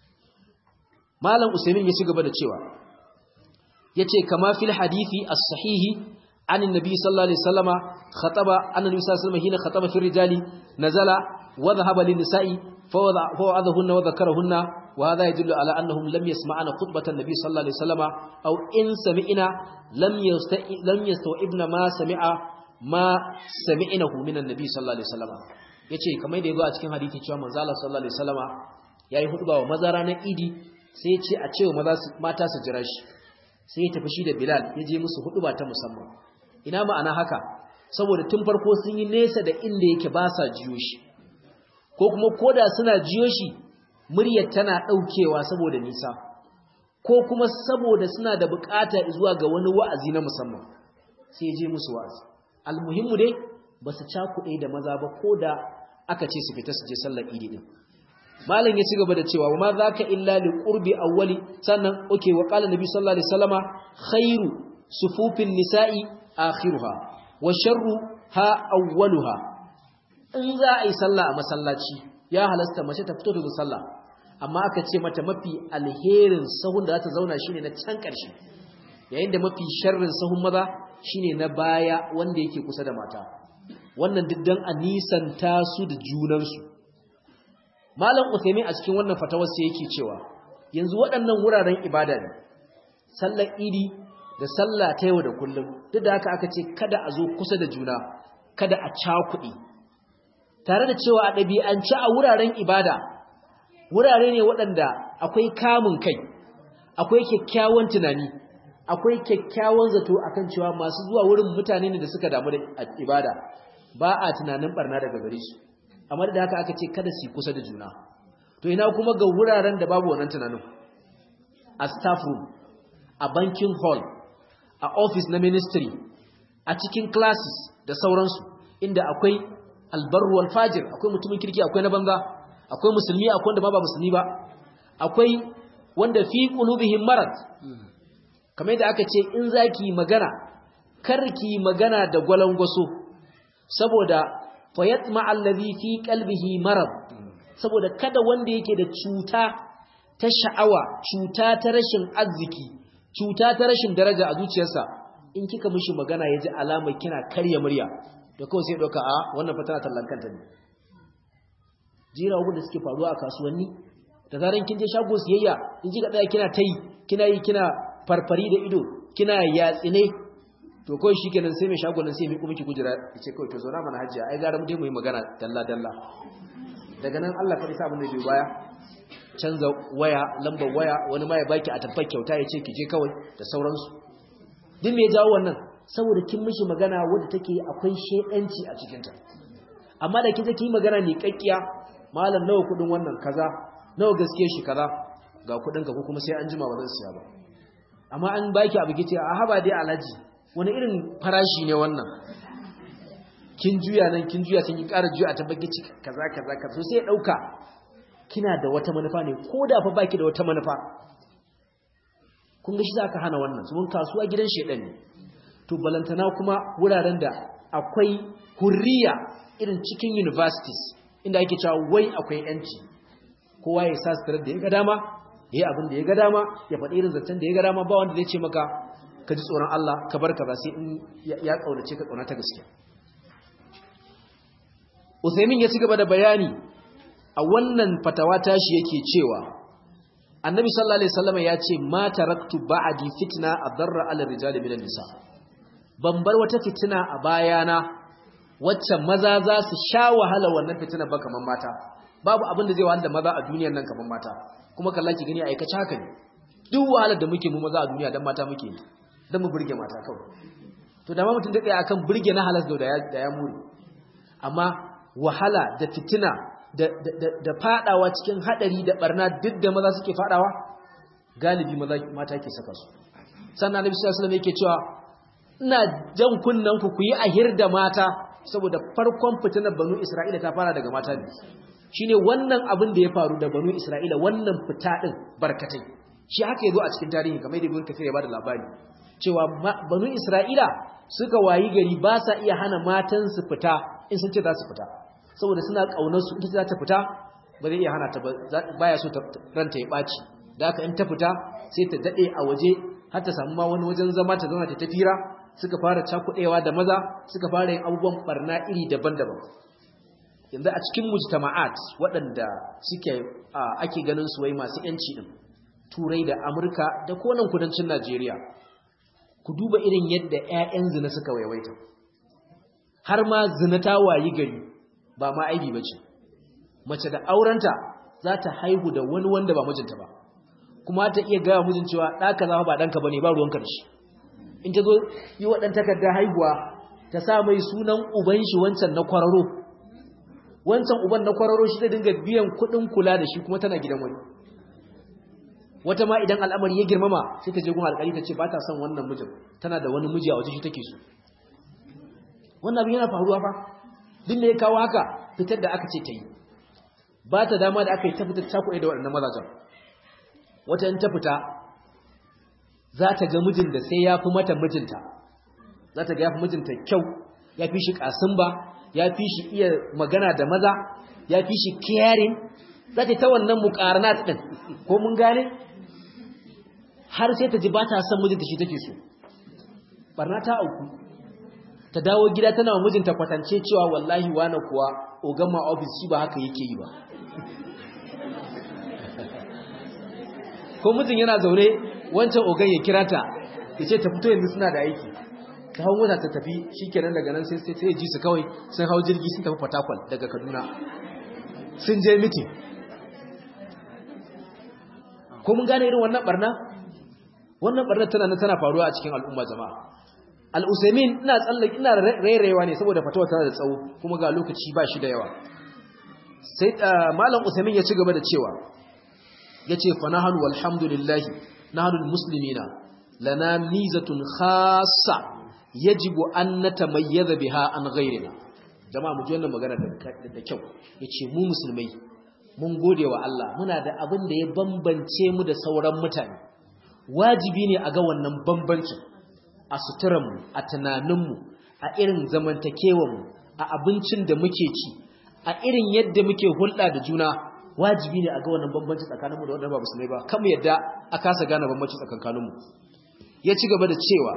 malam usaimin ya ci gaba da cewa yace kama fil hadisi as-sahihi عن النبي صلى الله عليه وسلم خطب أن النبي صلى الله عليه وسلم حين خطب في الرجال نزل وذهب للنساء فوعظهن وذكرهن وهذا يدل على أنهم لم يسمعن خطبة النبي صلى الله عليه وسلم أو إن سمعنا لم لم يستوعبن ما سمع ما سمعنه من النبي صلى الله عليه وسلم yace kamar da yazo a cikin hadisi cewa manzo Allah sallallahu alaihi wasallama yayi hutuba wa maza ranar Idi sai ya ce a cewa maza mata su jira shi sai ya tafi shi da Bilal ya je musu hutuba ta musamman ina ma'ana haka saboda tun farko sun yi nesa da inda yake ba sa jiyo shi ko kuma koda suna jiyo shi muryar tana daukewa saboda nisa ko kuma saboda suna da bukata zuwa ga wani wa'azi na musamman sai je musu wa'azi almuhimmu dai ba su cakuɗe da maza ba ko da aka ce su fita su je sallar idi din malam ya ci gaba da cewa wa ma zaka illa li qurbi awwali sannan okay wa qala nabi sallallahu alaihi wasallama khairu sufufin nisa'i akhiruha wa sharru ha awwaluha in za a yi sallah a masallaci ya halasta mace ta fito daga sallah amma aka ce mata mafi alherin sahun da za ta zauna shine na can ƙarshe yayin da mafi sharrin sahun maza shine na baya wanda yake kusa da mata wannan diddan a nisanta su da junansu malam Uthaymeen a cikin wannan fatawar sai yake cewa yanzu waɗannan wuraren ibada ne sallar idi da sallah ta yau da kullum duk da haka aka ce kada a zo kusa da juna kada a cakuɗi tare da cewa a ɗabi'ance a wuraren ibada wurare ne waɗanda akwai kamun kai akwai kyakkyawan tunani akwai kyakkyawan zato akan cewa masu zuwa wurin mutane ne da suka damu da ibada ba a tunanin barna daga gare su amma da haka aka ce kada su kusa da juna to ina kuma ga wuraren da babu wannan tunanin a staff room a banking hall a office na ministry a cikin classes da sauransu inda akwai albarru wal fajir akwai mutumin kirki akwai na banza akwai musulmi akwai wanda ma ba musulmi ba akwai wanda fi qulubihim marad kamar yadda aka ce in zaki magana karki magana da gwalangwaso saboda fayatma allazi fi qalbihi marad saboda kada wanda yake da cuta ta sha'awa cuta ta rashin arziki cuta ta rashin daraja a zuciyarsa in kika mishi magana yaji alamar kina karya murya da kawai sai doka a wannan fatana tallan kanta ne jira da suke faruwa a kasuwanni da zaran kin je shago siyayya in ji ga daya kina tayi kina yi kina farfari da ido kina yatsine to kawai shikenan sai mai shago nan sai mai kuma ki kujira yace kawai to zauna mana hajiya ai gara mu dai mu yi magana dalla dalla daga nan Allah fa isa abin da bai baya canza waya lambar waya wani ma ya baki a tabbar kyauta yace ki je kawai da sauransu duk me ya jawo wannan saboda kin mishi magana wadda take akwai shedanci a cikinta amma da kin yi magana ne kakkiya malam nawa kudin wannan kaza nawa gaskiya shi kaza ga kudin ka ko kuma sai an jima ba zan siya ba amma an baki abu gice a haba dai alaji wani irin farashi ne wannan kin juya nan kin juya sai kin ƙara juya a tabbaki kaza kaza kaza sai ya dauka kina da wata manufa ne ko da fa baki da wata manufa kun ga shi zaka hana wannan sun kasuwa gidan shedan ne to balantana kuma wuraren da akwai hurriya irin cikin universities inda ake cewa wai akwai yanci kowa ya sa sutura da ya ga dama ya yi abin da ya ga dama ya faɗi irin zancen da ya ga dama ba wanda zai ce maka ka ji tsoron Allah ka bar kaza sai in ya kaunace ka kauna ta gaskiya Usaimin ya ci gaba da bayani a wannan fatawa tashi yake cewa Annabi sallallahu alaihi wasallam ya ce ma taraktu ba'di fitna adarra 'ala rijali minan nisa ban bar wata fitina a bayana wacce maza za su sha wahala wannan fitina ba kaman mata babu abin da zai wahala maza a duniyar nan kaman mata kuma kalla ki gani aikace haka ne duk wahalar da muke mu maza a duniya dan mata muke dan mu burge mata kawai to da ma mutum da tsaya akan burge na halas da ya da ya muri amma wahala da fitina da da da fadawa cikin hadari da barna duk da maza suke fadawa galibi maza mata ke saka su sannan Annabi sallallahu alaihi wasallam yake cewa ina jan kunnen ku ku yi ahir da mata saboda farkon fitinar banu Isra'ila ta fara daga mata ne shine wannan abin da ya faru da banu Isra'ila wannan fita din barkatai shi haka yazo a cikin tarihi kamar da Ibn Kathir ya bada labari cewa banu Isra'ila suka wayi gari ba sa iya hana matan su fita in sun ce za su fita saboda suna kaunar su ita za ta fita ba zai iya hana ta baya so ranta ya baci da haka in ta fita sai ta dade a waje har ta samu ma wani wajen zama ta zauna ta tafira suka fara cakudewa da maza suka fara yin abubuwan barna iri daban-daban yanzu a cikin mujtama'at waɗanda suke ake ganin su wai masu yanci din turai da amurka da konan kudancin najeriya ku duba irin yadda 'ya'yan zina suka waiwaita har ma zina ta wayi gari ba ma aibi ba ce mace da aurenta za ta haihu da wani wanda ba mijinta ba kuma ta iya gaya mijin cewa ɗaka zama ba ɗanka ba ne ba ruwanka da shi in ta zo yi waɗan takardar haihuwa ta sa mai sunan uban shi wancan na kwararo wancan uban na kwararo shi ta dinga biyan kuɗin kula da shi kuma tana gidan wani wata ma idan al'amari ya girmama sai ta je gun alƙali ta ce ba ta son wannan mijin tana da wani miji a waje shi take so wannan abin yana faruwa fa duk da ya kawo haka fitar da aka ce ta yi ba ta dama da aka yi ta fitar ta kuɗe da waɗannan mazajen wata in ta fita za ta ga mijin da sai ya fi mata mijinta za ta ga ya fi mijinta kyau ya fi shi ƙasin ba ya fi shi iya magana da maza ya fi shi caring za ta ta wannan muqaranat din ko mun gane har sai ta ji ba ta son mijinta shi take so barna ta auku ta dawo gida tana wa mijinta kwatance cewa wallahi wani kuwa ogan ma ofis shi ba haka yake yi ba ko mijin yana zaune wancan ogan ya kira ta ya ce ta fito yanzu suna da aiki ta hau mota ta tafi shi kenan daga nan sai sai ji su kawai sun hau jirgi sun tafi fatakwal daga kaduna sun je mitin ko mun gane irin wannan barna wannan barna tana nan tana faruwa a cikin al'umma jama'a al-usaimin ina tsallake ina rairayewa ne saboda fatawa tana da tsawo kuma ga lokaci ba shi da yawa sai malam usaimin ya ci gaba da cewa yace fa nahnu walhamdulillahi nahnu almuslimina lana mizatun khassa yajibu an natamayyaza biha an ghayrina jama'a mu ji wannan magana da kyau yace mu musulmai mun gode wa Allah muna da abin da ya bambance mu da sauran mutane wajibi ne a ga wannan bambancin a suturanmu a tunaninmu a irin zamantakewanmu a abincin da muke ci a irin yadda muke hulɗa da juna wajibi ne a ga wannan bambanci tsakaninmu da wanda ba musulmai ba kamar yadda a kasa gane bambanci tsakaninmu ya ci gaba da cewa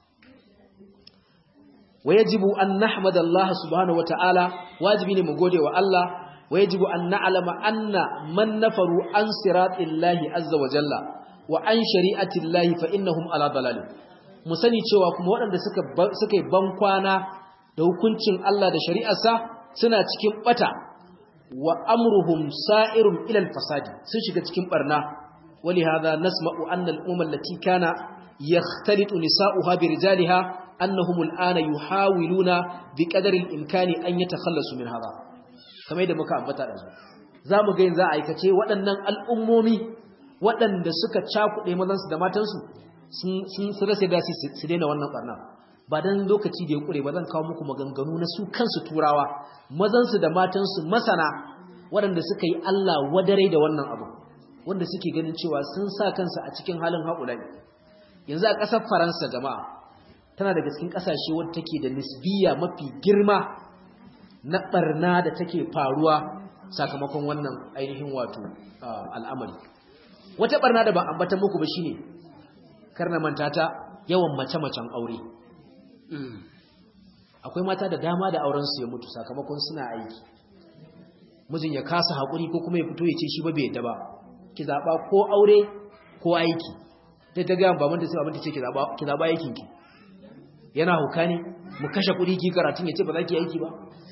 wa yajibu an nahmada Allah subhanahu wataala wajibi ne mu gode wa Allah wa yajibu an na'lama anna man nafaru an siratillahi azza wa jalla wa an shari'atillahi fa innahum ala dalalin mu sani cewa kuma waɗanda suka suka yi bankwana da hukuncin Allah da shari'arsa suna cikin bata wa amruhum sa'irun ila al-fasadi sun shiga cikin barna ولهذا نسمع أن الأمم التي كان يختلط نساؤها برجالها أنهم الآن يحاولون بقدر الإمكان أن يتخلصوا من هذا كما يدى مكا أبتا رجل زامو غين za a aikace waɗannan al'ummomi waɗanda suka cakuɗe mazansu da matansu sun rasa da su daina wannan ɓarna ba don lokaci da ya ƙure ba zan kawo muku maganganu na su kansu turawa mazansu da matansu masana waɗanda suka yi Allah wadare da wannan abu wanda suke ganin cewa sun sa kansu a cikin halin haƙulai yanzu a ƙasar faransa jama'a tana daga cikin ƙasashe wadda take da nisbiya mafi girma na ɓarna da take faruwa sakamakon wannan ainihin wato al'amari wata ɓarna da ba ambata muku ba shine karna manta ta yawan mace-macen aure akwai mata da dama da aurensu ya mutu sakamakon suna aiki mijin ya kasa haƙuri ko kuma ya fito ya ce shi ba bai yadda ba ki zaɓa ko aure ko aiki ta ta gaya baban da sai baban ta ce ki zaɓa aikin ki yana hauka ne mu kashe kuɗi ki karatun ya ce ba za ki aiki ba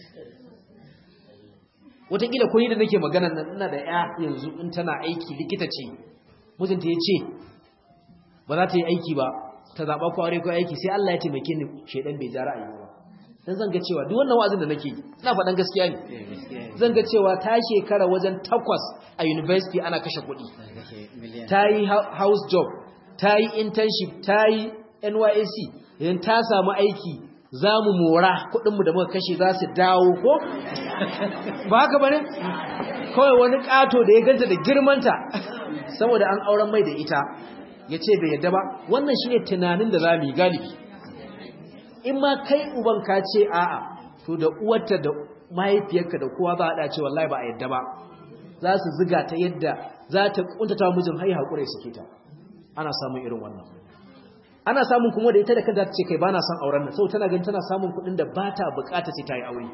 wataƙila ko ni da nake magana nan ina da ya yanzu in tana aiki likita ce mijinta ya ce ba za ta yi aiki ba ta zaɓa ko aure ko aiki sai Allah ya taimake ni shaidan bai ja ra'ayi ba dan zan ga cewa duk wannan wa'azin da nake ina faɗan gaskiya ne zan ga cewa ta shekara wajen takwas a university ana kashe kuɗi ta yi house job ta yi internship ta yi NYSC idan ta samu aiki za mu mora kuɗinmu da muka kashe za su dawo ko ba haka ba ne kawai wani ƙato da ya ganta da girmanta saboda an auren mai da ita ya ce bai yadda ba wannan shi ne tunanin da za mu yi galibi in ma kai uban ka ce a'a to da uwarta da mahaifiyarka da kowa za a dace wallahi ba a yadda ba za su ziga ta yadda za ta kuntata mijin hai hakuri suke ta ana samun irin wannan ana samun kuma da ita da kanta ta ce kai bana son auren nan saboda tana ganin tana samun kuɗin da ba ta bukata sai ta yi aure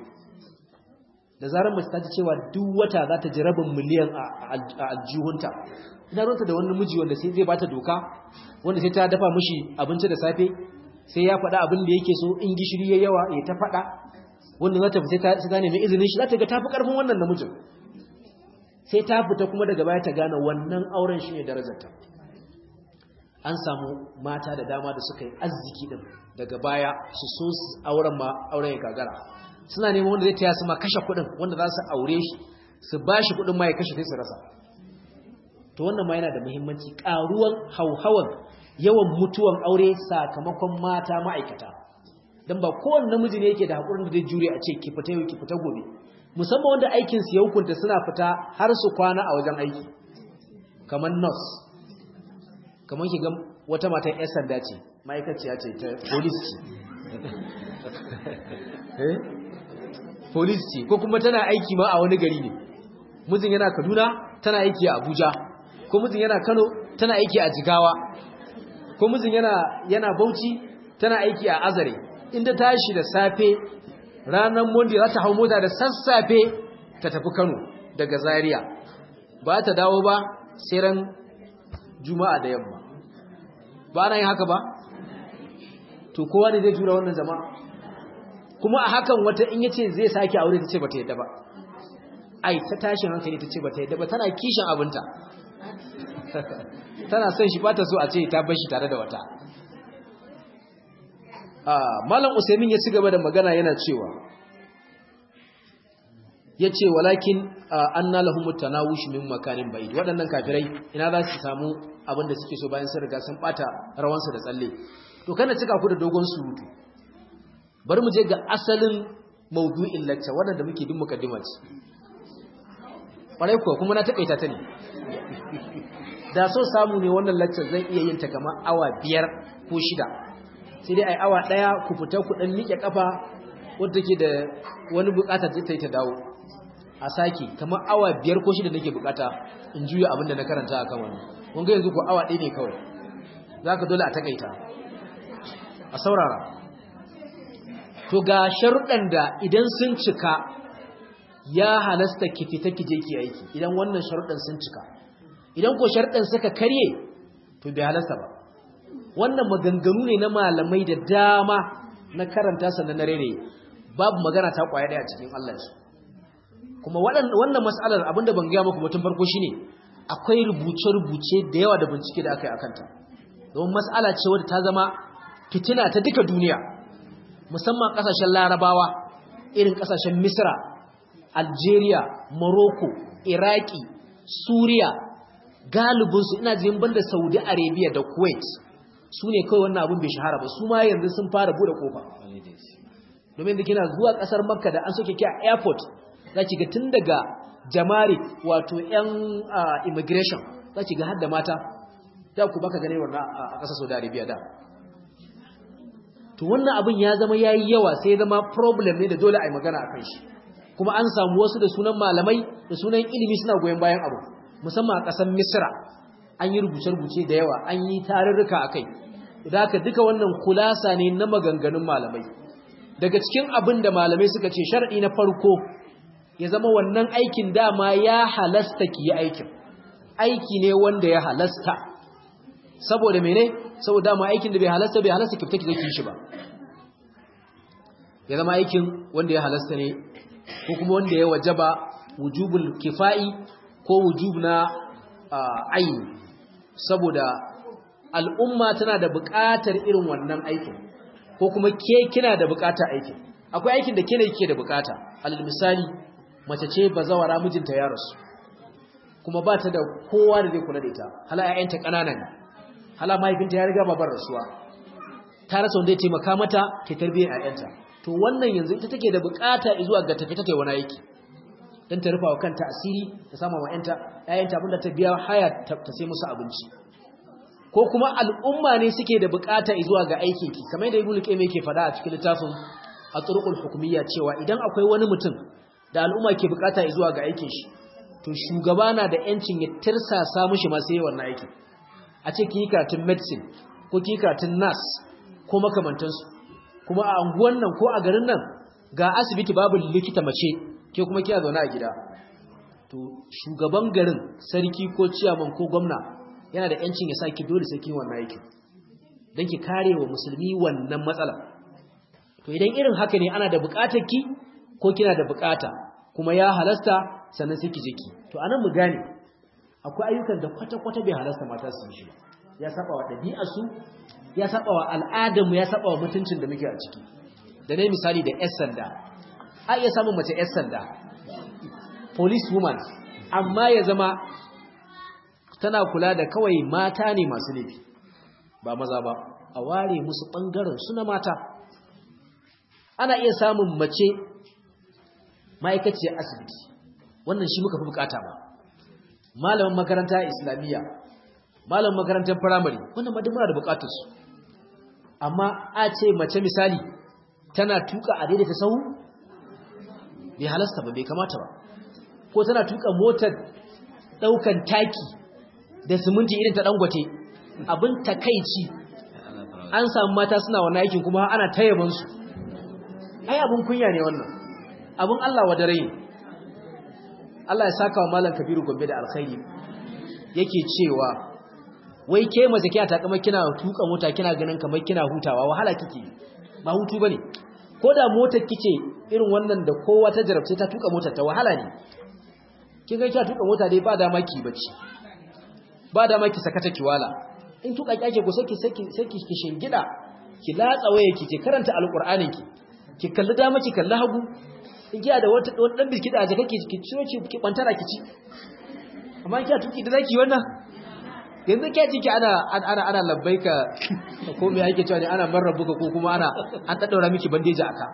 da zarar mace ta ji cewa duk wata za ta ji rabin miliyan a aljihunta ina ruwanta da wani miji wanda sai zai bata doka wanda sai ta dafa mishi abinci da safe sai ya faɗa abin da yake so in gishiri ya yawa ya ta faɗa wanda za ta fi sai ta nemi izinin shi za ta ga tafi ƙarfin wannan namijin sai ta fita kuma daga baya ta gane wannan auren shi ne darajarta an samu mata da dama da suka yi arziki din daga baya su so su auren ma auren ya gagara suna neman wanda zai taya su ma kashe kuɗin wanda za su aure shi su ba shi kuɗin ma ya kashe sai su rasa to wannan ma yana da muhimmanci ƙaruwan hauhawan yawan mutuwan aure sakamakon mata ma'aikata don ba kowane namiji ne yake da haƙurin da zai jure a ce ki fita yau ki fita gobe musamman wanda aikin su ya hukunta suna fita har su kwana a wajen aiki kamar nurse kamar ki ga wata matan yan sanda ce ma'aikaciya ce ta police ce police ce ko kuma tana aiki ma a wani gari ne mijin yana kaduna tana aiki a abuja ko mijin yana kano tana aiki a jigawa ko mijin yana yana bauchi tana aiki a azare inda tashi da safe ranar monday za ta hau mota da sassafe ta tafi kano daga zaria ba ta dawo ba sai ran juma'a da yamma ba na yin haka ba to kowa ne zai tura wannan zama kuma a hakan wata in yace zai sake aure ta ce ba ta yadda ba ai ta tashin hankali ta ce ba ta yadda ba tana kishin abinta tana son shi ba ta so a ce ta bar shi tare da wata malam usaimin ya ci gaba da magana yana cewa ya ce walakin an na lahun mutanawush min makanin ba'id waɗannan kafirai ina za su samu abin da suke so bayan sun riga sun ɓata rawansu da tsalle to kana cika ku da dogon surutu bari mu je ga asalin maudu'in lacca waɗanda muke bin mukaddima ce ƙwarai kuwa kuma na taƙaita ta ne da so samu ne wannan laccar zan iya yin ta kamar awa biyar ko shida sai dai ai awa daya ku fita ku dan miƙe kafa wanda take da wani bukata ta ta dawo a saki kamar awa biyar ko shida nake bukata in juya abin da na karanta akan wannan kun ga yanzu ko awa ɗaya ne kawai zaka dole a takaita a saurara to ga sharuɗan da idan sun cika ya halasta ki fita ki je ki aiki idan wannan sharuɗan sun cika idan ko sharuɗan suka karye to bai halasta ba wannan maganganu ne na malamai da dama na karanta sannan na rere babu magana ta kwaya daya cikin Allah shi kuma wannan mas'alar abinda ban gaya muku mutum farko shine akwai rubuce-rubuce da yawa da bincike da aka yi akan ta don mas'ala ce wadda ta zama fitina ta duka duniya musamman kasashen larabawa irin kasashen misra algeria morocco iraki suriya galibinsu ina jin banda saudi arabia da kuwait su ne kawai wannan abin bai shahara ba su ma yanzu sun fara bude kofa domin da kina zuwa kasar makka da an soke ki a airport za ki ga tun daga jamari wato yan immigration za ki ga hadda mata da ku baka gane wannan a kasar saudi arabia da to wannan abin ya zama yayi yawa sai ya zama problem ne da dole a yi magana a kan shi kuma an samu wasu da sunan malamai da sunan ilimi suna goyon bayan abu musamman a ƙasar misra an yi rubuce-rubuce da yawa an yi tarurruka a kai da haka duka wannan kulasa ne na maganganun malamai daga cikin abin da malamai suka ce shar'i na farko ya zama wannan aikin dama ya halasta ki yi aikin aiki ne wanda ya halasta saboda mene saboda dama aikin da bai halasta bai halasta ki fita ki zaki shi ba ya zama aikin wanda ya halasta ne ko kuma wanda ya wajaba wujubul kifa'i ko wujub na aini saboda al'umma tana da buƙatar irin wannan aikin ko kuma ke kina da buƙatar aikin akwai aikin da ke ne ke da buƙata alal misali mace ce bazawara mijinta ya rasu kuma ba ta da kowa da zai kula da ita hala ƴaƴanta ƙanana ne hala mahaifinta ya riga babar rasuwa ta rasa wanda ya taimaka mata ta tarbiyyar ƴaƴanta to wannan yanzu ita take da buƙata zuwa ga tafi ta kai wani aiki dan ta rufa wa kanta asiri ta sama wa ƴanta ƴaƴanta abinda ta biya haya ta sai musu abinci ko kuma al'umma ne suke da bukata zuwa ga aikin ki kamar yadda Ibn Qayyim yake faɗa a cikin littafin At-Turuqul Hukumiyya cewa idan akwai wani mutum da al'umma ke bukata zuwa ga aikin shi to shugaba na da yancin ya tirsasa mishi ma sai wannan aikin a ce ki karatun medicine ko ki karatun nurse ko makamantansu kuma a anguwan nan ko a garin nan ga asibiti babu likita mace ke kuma kiya zaune a gida to shugaban garin sarki ko ciyaman ko gwamna yana da yancin ya saki dole sai kin wannan aikin dan ki kare wa musulmi wannan matsala to idan irin haka ne ana da bukatar ki ko kina da bukata kuma ya halasta sannan sai ki je ki to anan mu gane akwai ayyukan da kwata kwata bai halasta mata su yi shi ya saba wa dabi'ar su ya saba wa al'adar mu ya saba wa mutuncin da muke a ciki da nayi misali da yar sanda a iya samun mace yar sanda police woman amma ya zama tana kula da kawai mata ne masu laifi ba maza ba a ware musu ɓangaren su na mata ana iya samun mace ma'aikaciyar asibiti wannan shi muka fi bukata ba malamin makaranta islamiyya malamin makarantar firamare wannan ma muna da bukatarsu amma a ce mace misali tana tuka a daidaita sahu bai halasta ba bai kamata ba ko tana tuka motar daukan taki da siminti irin ta dangote abin takaici an samu mata suna wannan aikin kuma ana tayyaban su ai abin kunya ne wannan abin Allah wa dare Allah ya saka wa malam Kabiru Gombe da alkhairi yake cewa wai ke mace kiya ta kamar kina tuka mota kina ganin kamar kina hutawa wahala kike ba hutu bane ko da motar kike irin wannan da kowa ta jarabce ta tuka motar ta wahala ne kin ga kiya tuka mota dai ba dama ki bacci ba dama ki sakata ki wala in tuka kyake ko saki saki saki ki shingida ki latsa waye ki ki karanta alqur'anin ki ki kalli dama ki kalli hagu in kiya da wata wani dan biskida a jaka ki ki ciyo ki ki kwantara ki ci amma kiya tuki da zaki wannan yanzu kiya ciki ana ana ana labbaika ko me yake cewa ne ana marrabuka ko kuma ana an daddaura miki bandeji aka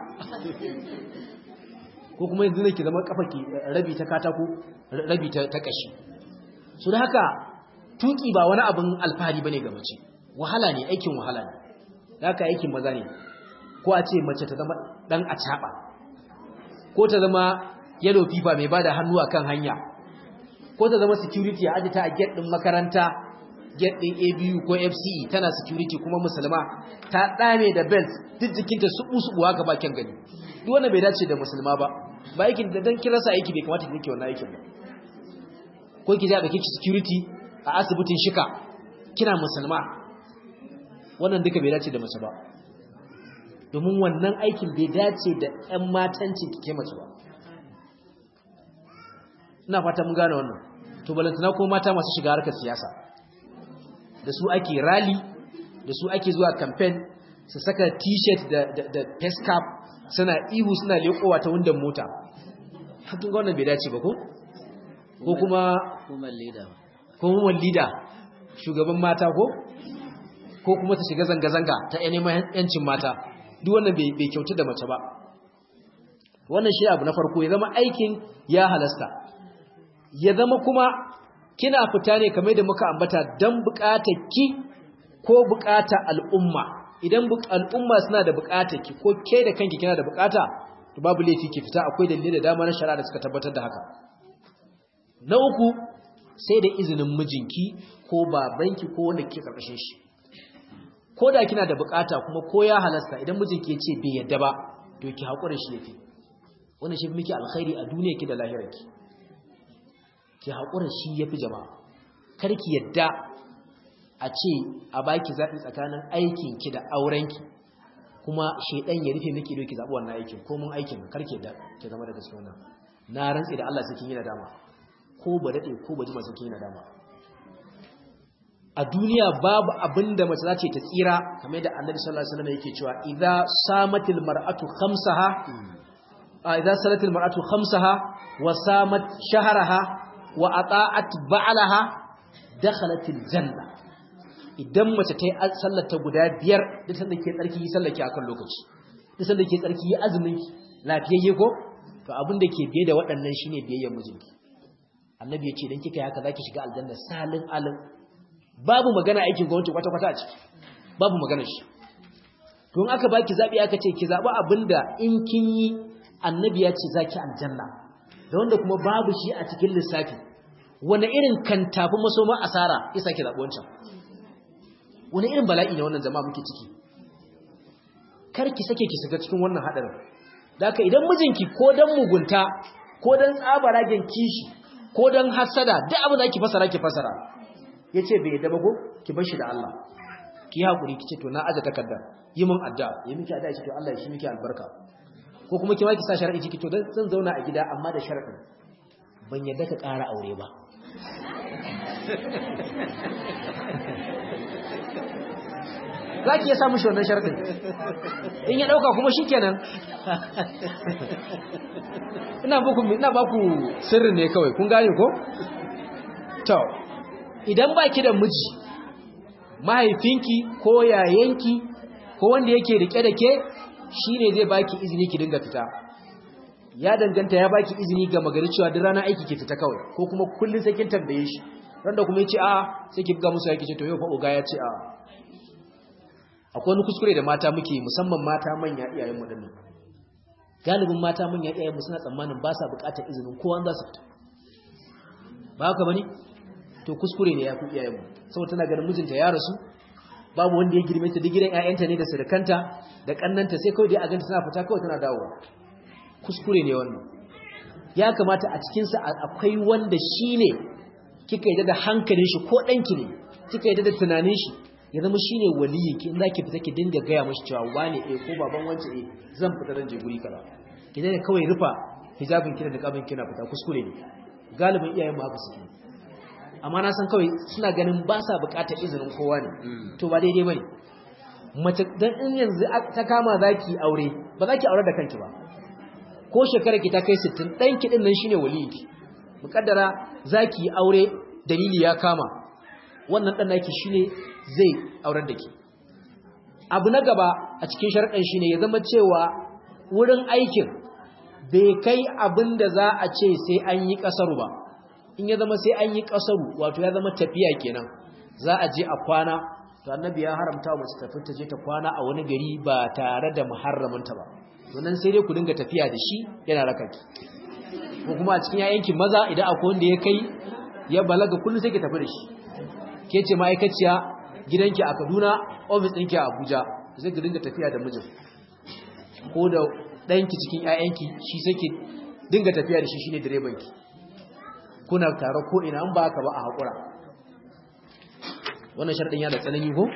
ko kuma yanzu ne ki zama kafa ki rabi ta katako rabi ta ta kashi so da haka tuki ba wani abin alfahari bane ga mace wahala ne aikin wahala ne haka aikin maza ne ko a ce mace ta zama dan acaba ko ta zama yellow fever mai bada hannu akan hanya ko ta zama security a ajita a gate din makaranta gate din ABU ko FCE tana security kuma musulma ta dame da belt duk jikinta su usu haka ba kyan gani duk wanda bai dace da musulma ba ba aikin da dan kirasa aiki bai kamata ki wannan aikin ba ko ki ja da kike security a asibitin shika kina musulma wannan duka bai dace da mace ba domin wannan aikin bai dace da ƴan matancin kike mace ba ina fata mun gane wannan to balantana ko mata masu shiga harkar siyasa da su ake rally da su ake zuwa campaign su saka t-shirt da da, da face cap suna ihu suna lekowa ta wundan mota hakin ga wannan bai dace ba ko ko kuma hukumar leader ko hukumar leader shugaban mata ko ko kuma ta shiga zanga-zanga ta neman yancin mata duk wannan bai kyautu da mace ba wannan shi abu na farko ya zama aikin ya halasta ya zama kuma kina fita ne kamar da muka ambata don bukatar ki ko bukatar al'umma idan al'umma suna da bukatar ki ko ke da kanki kina da bukata to babu laifi ki fita akwai dalilai da dama na shari'a da suka tabbatar da haka na uku sai da izinin mijinki ko babanki ko wanda kike karkashin shi ko da kina da bukata kuma ko ya halasta idan mijinki ya ce bai yadda ba to ki haƙura shi yafi wannan shi miki alkhairi a duniya ki da lahirarki ki haƙura shi yafi jama'a kar ki yadda a ce a baki zaɓi tsakanin aikin ki da auren ki kuma shedan ya rufe miki doki zaɓi wannan aikin ko mun aikin kar ki yadda ki zama daga cikin wannan na rantsi da Allah sai kin yi nadama ko ba dade ko ba jima sai kin yi nadama a duniya babu abinda mace za ce ta tsira kamar da annabi sallallahu alaihi wasallam yake cewa idza samatil mar'atu khamsaha idza salatil mar'atu khamsaha wa samat shahraha wa ata'at ba'laha dakhalatil janna idan mace ta yi sallar ta guda biyar duk sanda ke tsarki yi sallar ki akan lokaci duk sanda ke tsarki yi azumin ki lafiyayye ko to abin da ke biye da waɗannan shine biyayyar mijinki annabi ya ce idan kika yi haka zaki shiga aljanna salin alim babu magana aikin gwamnati kwata-kwata a ciki babu magana shi tun aka baki zabi aka ce ki zabi abinda in kin yi annabi ya ce zaki aljanna da wanda kuma babu shi a cikin lissafi wani irin kan tafi masoma asara yasa ki zabi wancan wani irin bala'i ne wannan jama'a muke ciki kar ki sake ki shiga cikin wannan hadarin daka idan mijinki ko dan mugunta ko dan tsabaragen kishi ko dan hasada duk abin da ki fasara ki fasara ya ce bai daba go ki bar shi da Allah ki haƙuri ki ce to na aje takarda yi min addu'a yi miki addu'a ce to Allah ya shi miki albarka ko kuma ki ma ki sa sharadi ciki to dan zan zauna a gida amma da sharadin ban yadda ka ƙara aure ba za ki iya samu shi wannan sharadin in ya ɗauka kuma shi kenan ina ba ku sirri ne kawai kun gane ko? to idan ba ki da miji mahaifinki ko yayanki ko wanda yake rike da ke shi ne zai baki izini ki dinga fita ya danganta ya baki izini ga magari cewa duk rana aiki ke fita kawai ko kuma kullum sai kin tambaye shi randa kuma ya ce a sai ki buga musu yaki ce to yau fa oga ya ce a akwai wani kuskure da mata muke musamman mata manya iyayen mu dinnan galibin mata manya iyayen mu suna tsammanin ba sa bukatar izinin kowa za su fita ba haka bane to kuskure ne ya ku iyayen mu saboda tana ganin mijinta ya rasu babu wanda ya girme ta duk gidan ƴaƴanta ne da surukanta da kannanta sai kawai dai a ganta tana fita kawai tana dawowa kuskure ne wannan ya kamata a cikin sa akwai wanda shine kika yadda da hankalin shi ko danki ne kika yadda da tunanin shi ya zama shine waliyin ki in zaki fita ki dinga gaya mashi cewa wane eh ko baban wance eh zan fita dan je guri kaza ki dai kawai rufa hijabin ki da niqabin kina fita kuskure ne galibin iyayen mu haka suke amma na san kawai suna ganin ba sa bukatar izinin kowa ne to ba daidai bane mace dan in yanzu ta kama zaki aure ba zaki aure da kanki ba ko shekarar ki ta kai 60 dan ki din nan shine waliyinki mukaddara zaki aure dalili ya kama wannan dan naki shine zai aurar da ke abu na gaba a cikin sharɗin shine ya zama cewa wurin aikin bai kai abin da za a ce sai an yi ƙasaru ba in ya zama sai an yi ƙasaru wato ya zama tafiya kenan za a je a kwana to annabi ya haramta mace tafi ta je ta kwana a wani gari ba tare da muharraminta ba wannan sai dai ku dinga tafiya da shi yana raka ki ko kuma a cikin yayanki maza idan akwai wanda ya kai ya balaga kullum sai ki tafi da shi ke ce ma'aikaciya gidanki a Kaduna office ɗinki a Abuja sai ki dinga tafiya da mijin ko da ɗanki cikin ƴaƴanki shi sai ki dinga tafiya da shi shine direbanki kuna tare ko ina an ba ka ba a haƙura wannan sharɗin ya da tsanani ko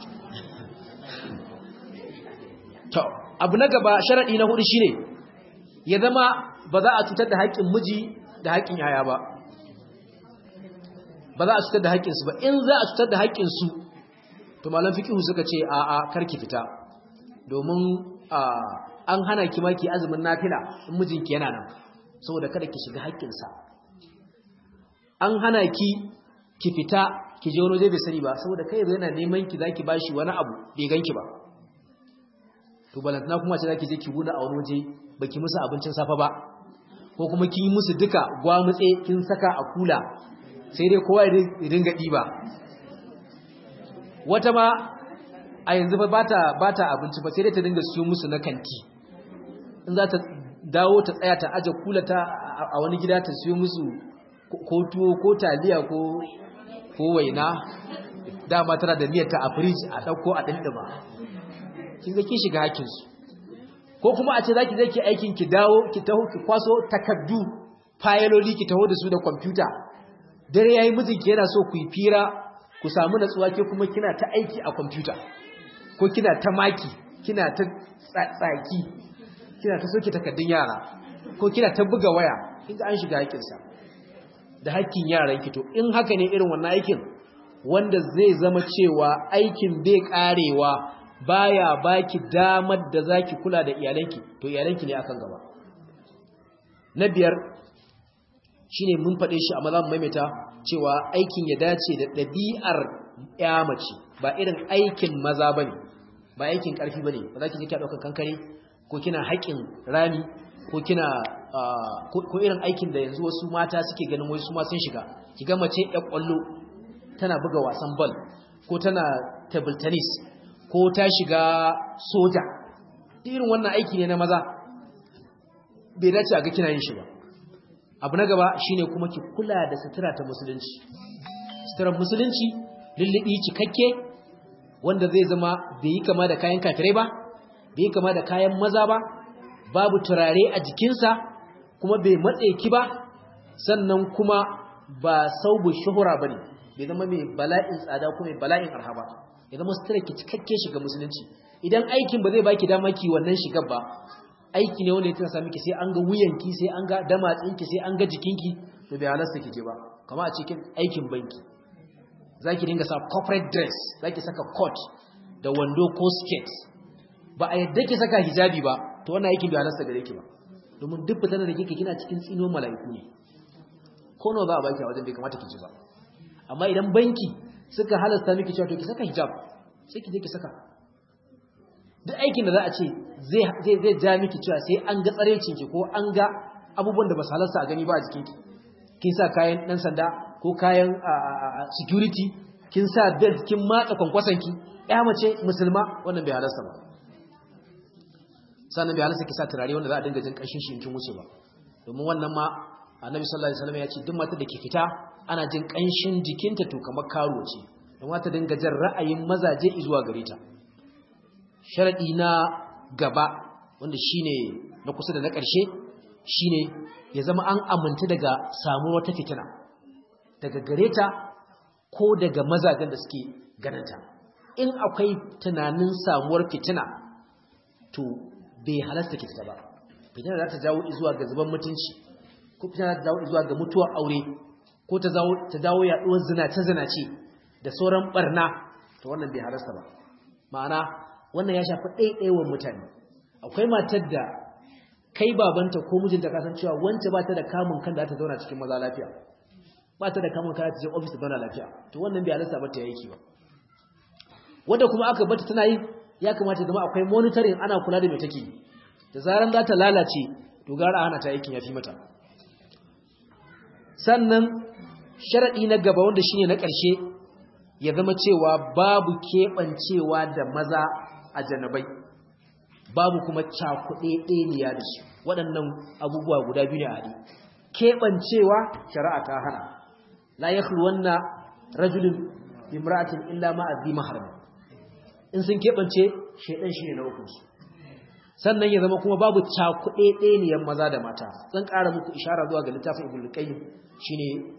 to abu na gaba sharaɗi na hudu shine ya zama ba za a cutar da haƙƙin miji da haƙƙin yaya ba ba za a cutar da haƙƙinsu ba in za a cutar da haƙƙinsu to malam fikihu suka ce a a karki fita domin an hana ki maki azumin nafila in mijinki yana nan saboda kada ki shiga haƙƙinsa an hana ki ki fita ki je wani waje bai sani ba saboda kai yana neman ki zaki bashi wani abu bai ganki ba to balantana kuma ce zaki je ki buɗe a wani waje baki musu abincin safa ba ko kuma kin yi musu duka gwamutse kin saka a kula sai dai kowa ya dinga ɗiba wata ma a yanzu ba ta abinci ba sai dai ta dinga siyo musu na kanti in za ta dawo ta tsaya ta aje kula ta a wani gida ta siyo musu ko tuwo ko taliya ko waina dama tana da niyyar ta a firij a ɗauko a ɗinɗima kin ga kin shiga hakinsu ko kuma a ce za ki zai ki aikin ki dawo ki taho ki kwaso takardu fayiloli ki taho da su da kwamfuta dare yayi mijinki yana so ku yi fira ku samu natsuwa ke kuma kina ta aiki a kwamfuta ko kina ta maki kina ta tsaki kina ta soke takardun yara ko kina ta buga waya kinga an shiga haƙinsa da haƙƙin yaran ki to in haka ne irin wannan aikin wanda zai zama cewa aikin bai karewa baya baki damar da zaki kula da iyalanki to iyalanki ne akan gaba na biyar shine mun faɗe shi amma za mu maimaita cewa aikin ya dace da ɗabi'ar ya mace ba irin aikin maza bane ba aikin ƙarfi bane ba za ki je ki ɗaukar kankare ko kina haƙin rami ko kina ko irin aikin da yanzu wasu mata suke ganin wai su ma sun shiga ki ga mace ƴar ƙwallo tana buga wasan ball ko tana table tennis ko ta shiga soja irin wannan aiki ne na maza bai dace a ga kina yin shi ba abu na gaba shine kuma ki kula da sutura ta musulunci suturar musulunci lullubi cikakke wanda zai zama bai yi kama da kayan kafirai ba bai yi kama da kayan maza ba babu turare a jikinsa kuma bai matse ki ba sannan kuma ba saubu shuhura bane bai zama mai bala'in tsada ko mai bala'in arha ba ya zama sutura ki cikakke shiga musulunci idan aikin ba zai baki dama ki wannan shigar ba aiki ne wanda ya tana sami ki sai an ga wuyanki sai an ga damatsinki sai an ga jikinki to bai halasta kike ba kama a cikin aikin banki zaki dinga sa corporate dress zaki saka coat da wando ko skirt ba a yadda ki saka hijabi ba to wannan aikin bai halasta gare ki ba domin duk fitar da kike kina cikin tsino mala'iku ne ko nawa za a baki a wajen bai kamata ki ji ba amma idan banki suka halasta miki cewa to ki saka hijab sai ki je ki saka duk aikin da za a ce zai ja miki cewa sai an ga tsarecinki ko an ga abubuwan da ba su halarsa a gani ba a jikinki kin sa kayan ɗan sanda ko kayan security kin sa belt kin matsa kwankwasanki ya mace musulma wannan bai halarsa ba sannan bai halarsa ki sa turare wanda za a dinga jin ƙanshin shi kin wuce ba domin wannan ma annabi sallallahu alaihi wasallam ya ce duk matar da ke fita ana jin ƙanshin jikinta to kamar karo ce don wata dinga jan ra'ayin mazaje zuwa gare ta sharaɗi na gaba wanda shine na kusa da na ƙarshe shine ya zama an aminta daga samuwar wata fitina daga gare ta ko daga mazajen da suke ganinta in akwai tunanin samuwar fitina to bai halasta ki ba fitina za ta jawo zuwa ga zuban mutunci ko fitina za ta jawo zuwa ga mutuwar aure ko ta dawo yaduwar zinace-zinace da sauran barna to wannan bai halasta ba ma'ana wannan ya shafi ɗaiɗaiwar mutane akwai matar da kai babanta ko mijinta kasan cewa wance ba ta da kamun kan da ta zauna cikin maza lafiya ba ta da kamun kan da ta je ofis ta zauna lafiya to wannan bai halasta ba ta yake ba wanda kuma aka bata tana yi ya kamata zama akwai monitoring ana kula da mai take da zaran za ta lalace to gara hana ta aikin yafi mata sannan sharadi na gaba wanda shine na ƙarshe ya zama cewa babu keɓancewa da maza a janabai babu kuma cakuɗe ɗeniya da su waɗannan abubuwa guda biyu ne a haɗe keɓancewa shari'a ta hana la ya wannan rajulun imra'atin illa ma azzi maharami in sun keɓance shaidan shi ne na ukunsu sannan ya zama kuma babu cakuɗe ɗeniyan maza da mata zan ƙara muku ishara zuwa ga littafin ibn qayyim shine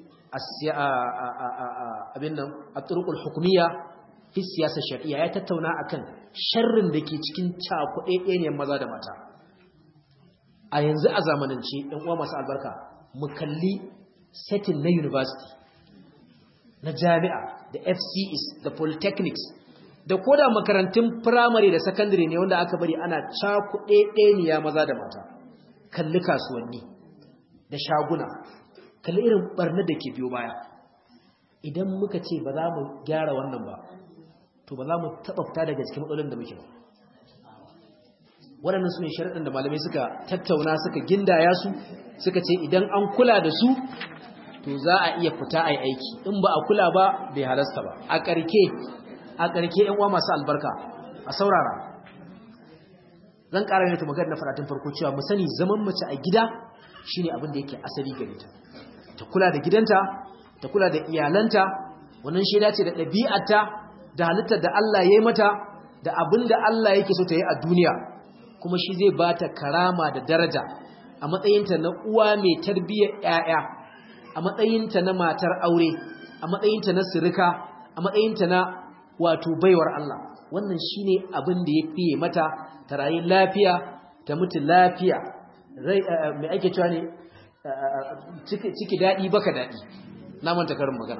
abin nan at-turuqul hukumiyya fi siyasar shari'a ya tattauna akan sharrin da ke cikin cakuɗe ɗeniyan maza da mata a yanzu a zamanance ɗan uwa masu albarka mu kalli setting na university na jami'a da FCEs da polytechnics da koda makarantun primary da secondary ne wanda aka bari ana cakuɗe ɗeniya maza da mata kalli kasuwanni da shaguna kalli irin barna da ke biyo baya idan muka ce ba za mu gyara wannan ba to ba za mu taɓa fita daga cikin matsalolin da muke ba waɗannan su ne sharaɗin da malamai suka tattauna suka gindaya su suka ce idan an kula da su to za a iya fita a yi aiki in ba a kula ba bai halasta ba a ƙarke a ƙarke ‘yan uwa masu albarka a saurara zan ƙara ne ta magana na faratun farko cewa mu sani zaman mace a gida shine abin da yake asali gare ta ta kula da gidanta ta kula da iyalanta wannan shaida ce da ɗabi'arta da halittar da Allah ya yi mata da abin da Allah yake so ta yi a duniya kuma shi zai ba ta karama da daraja a matsayinta na uwa mai tarbiyyar ‘ya'ya a matsayinta na matar aure a matsayinta na sirika a matsayinta na wato baiwar Allah wannan shine abin da ya fiye mata ta rayu lafiya ta mutu lafiya mai ake cewa ne ciki daɗi baka daɗi na manta karin magana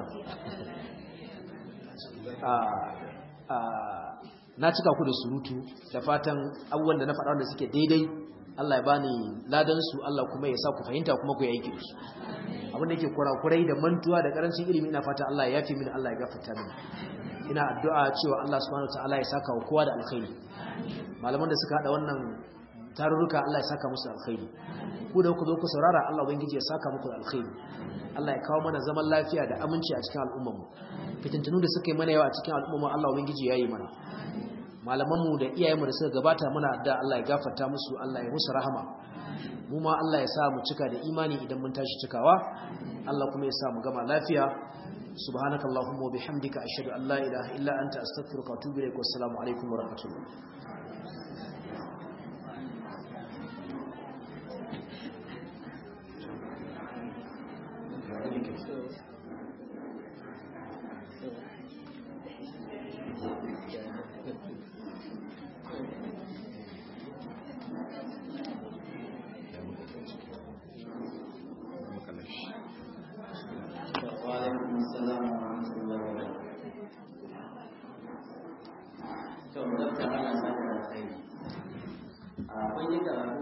na cika ku da surutu da fatan abubuwan da na faɗa wanda suke daidai Allah ya bani ladan su Allah kuma ya sa ku fahimta kuma ku yi aiki da su abin da yake kurakurai da mantuwa da karancin ilimi ina fata Allah ya yafi mini Allah ya gafarta mini ina addu'a cewa Allah subhanahu wataala ya saka wa kowa da alkhairi malaman da suka hada wannan tarurruka Allah ya saka musu alkhairi ku da ku zo ku saurara Allah ubangiji ya saka muku alkhairi Allah ya kawo mana zaman lafiya da aminci a cikin al'ummar mu fitintunu da suka yi mana yawa a cikin al'ummar Allah ubangiji ya yi mana malamanmu da iyayenmu da suka gabata muna da Allah ya gafarta musu Allah ya musu rahama mu ma Allah ya sa mu cika da imani idan mun tashi cikawa Allah kuma ya sa mu gama lafiya subhanakallahumma wa bihamdika ashhadu an la ilaha illa anta astaghfiruka wa atubu ilaik wa assalamu alaikum wa rahmatullah to dokta ana saka da kai a kun yi karatu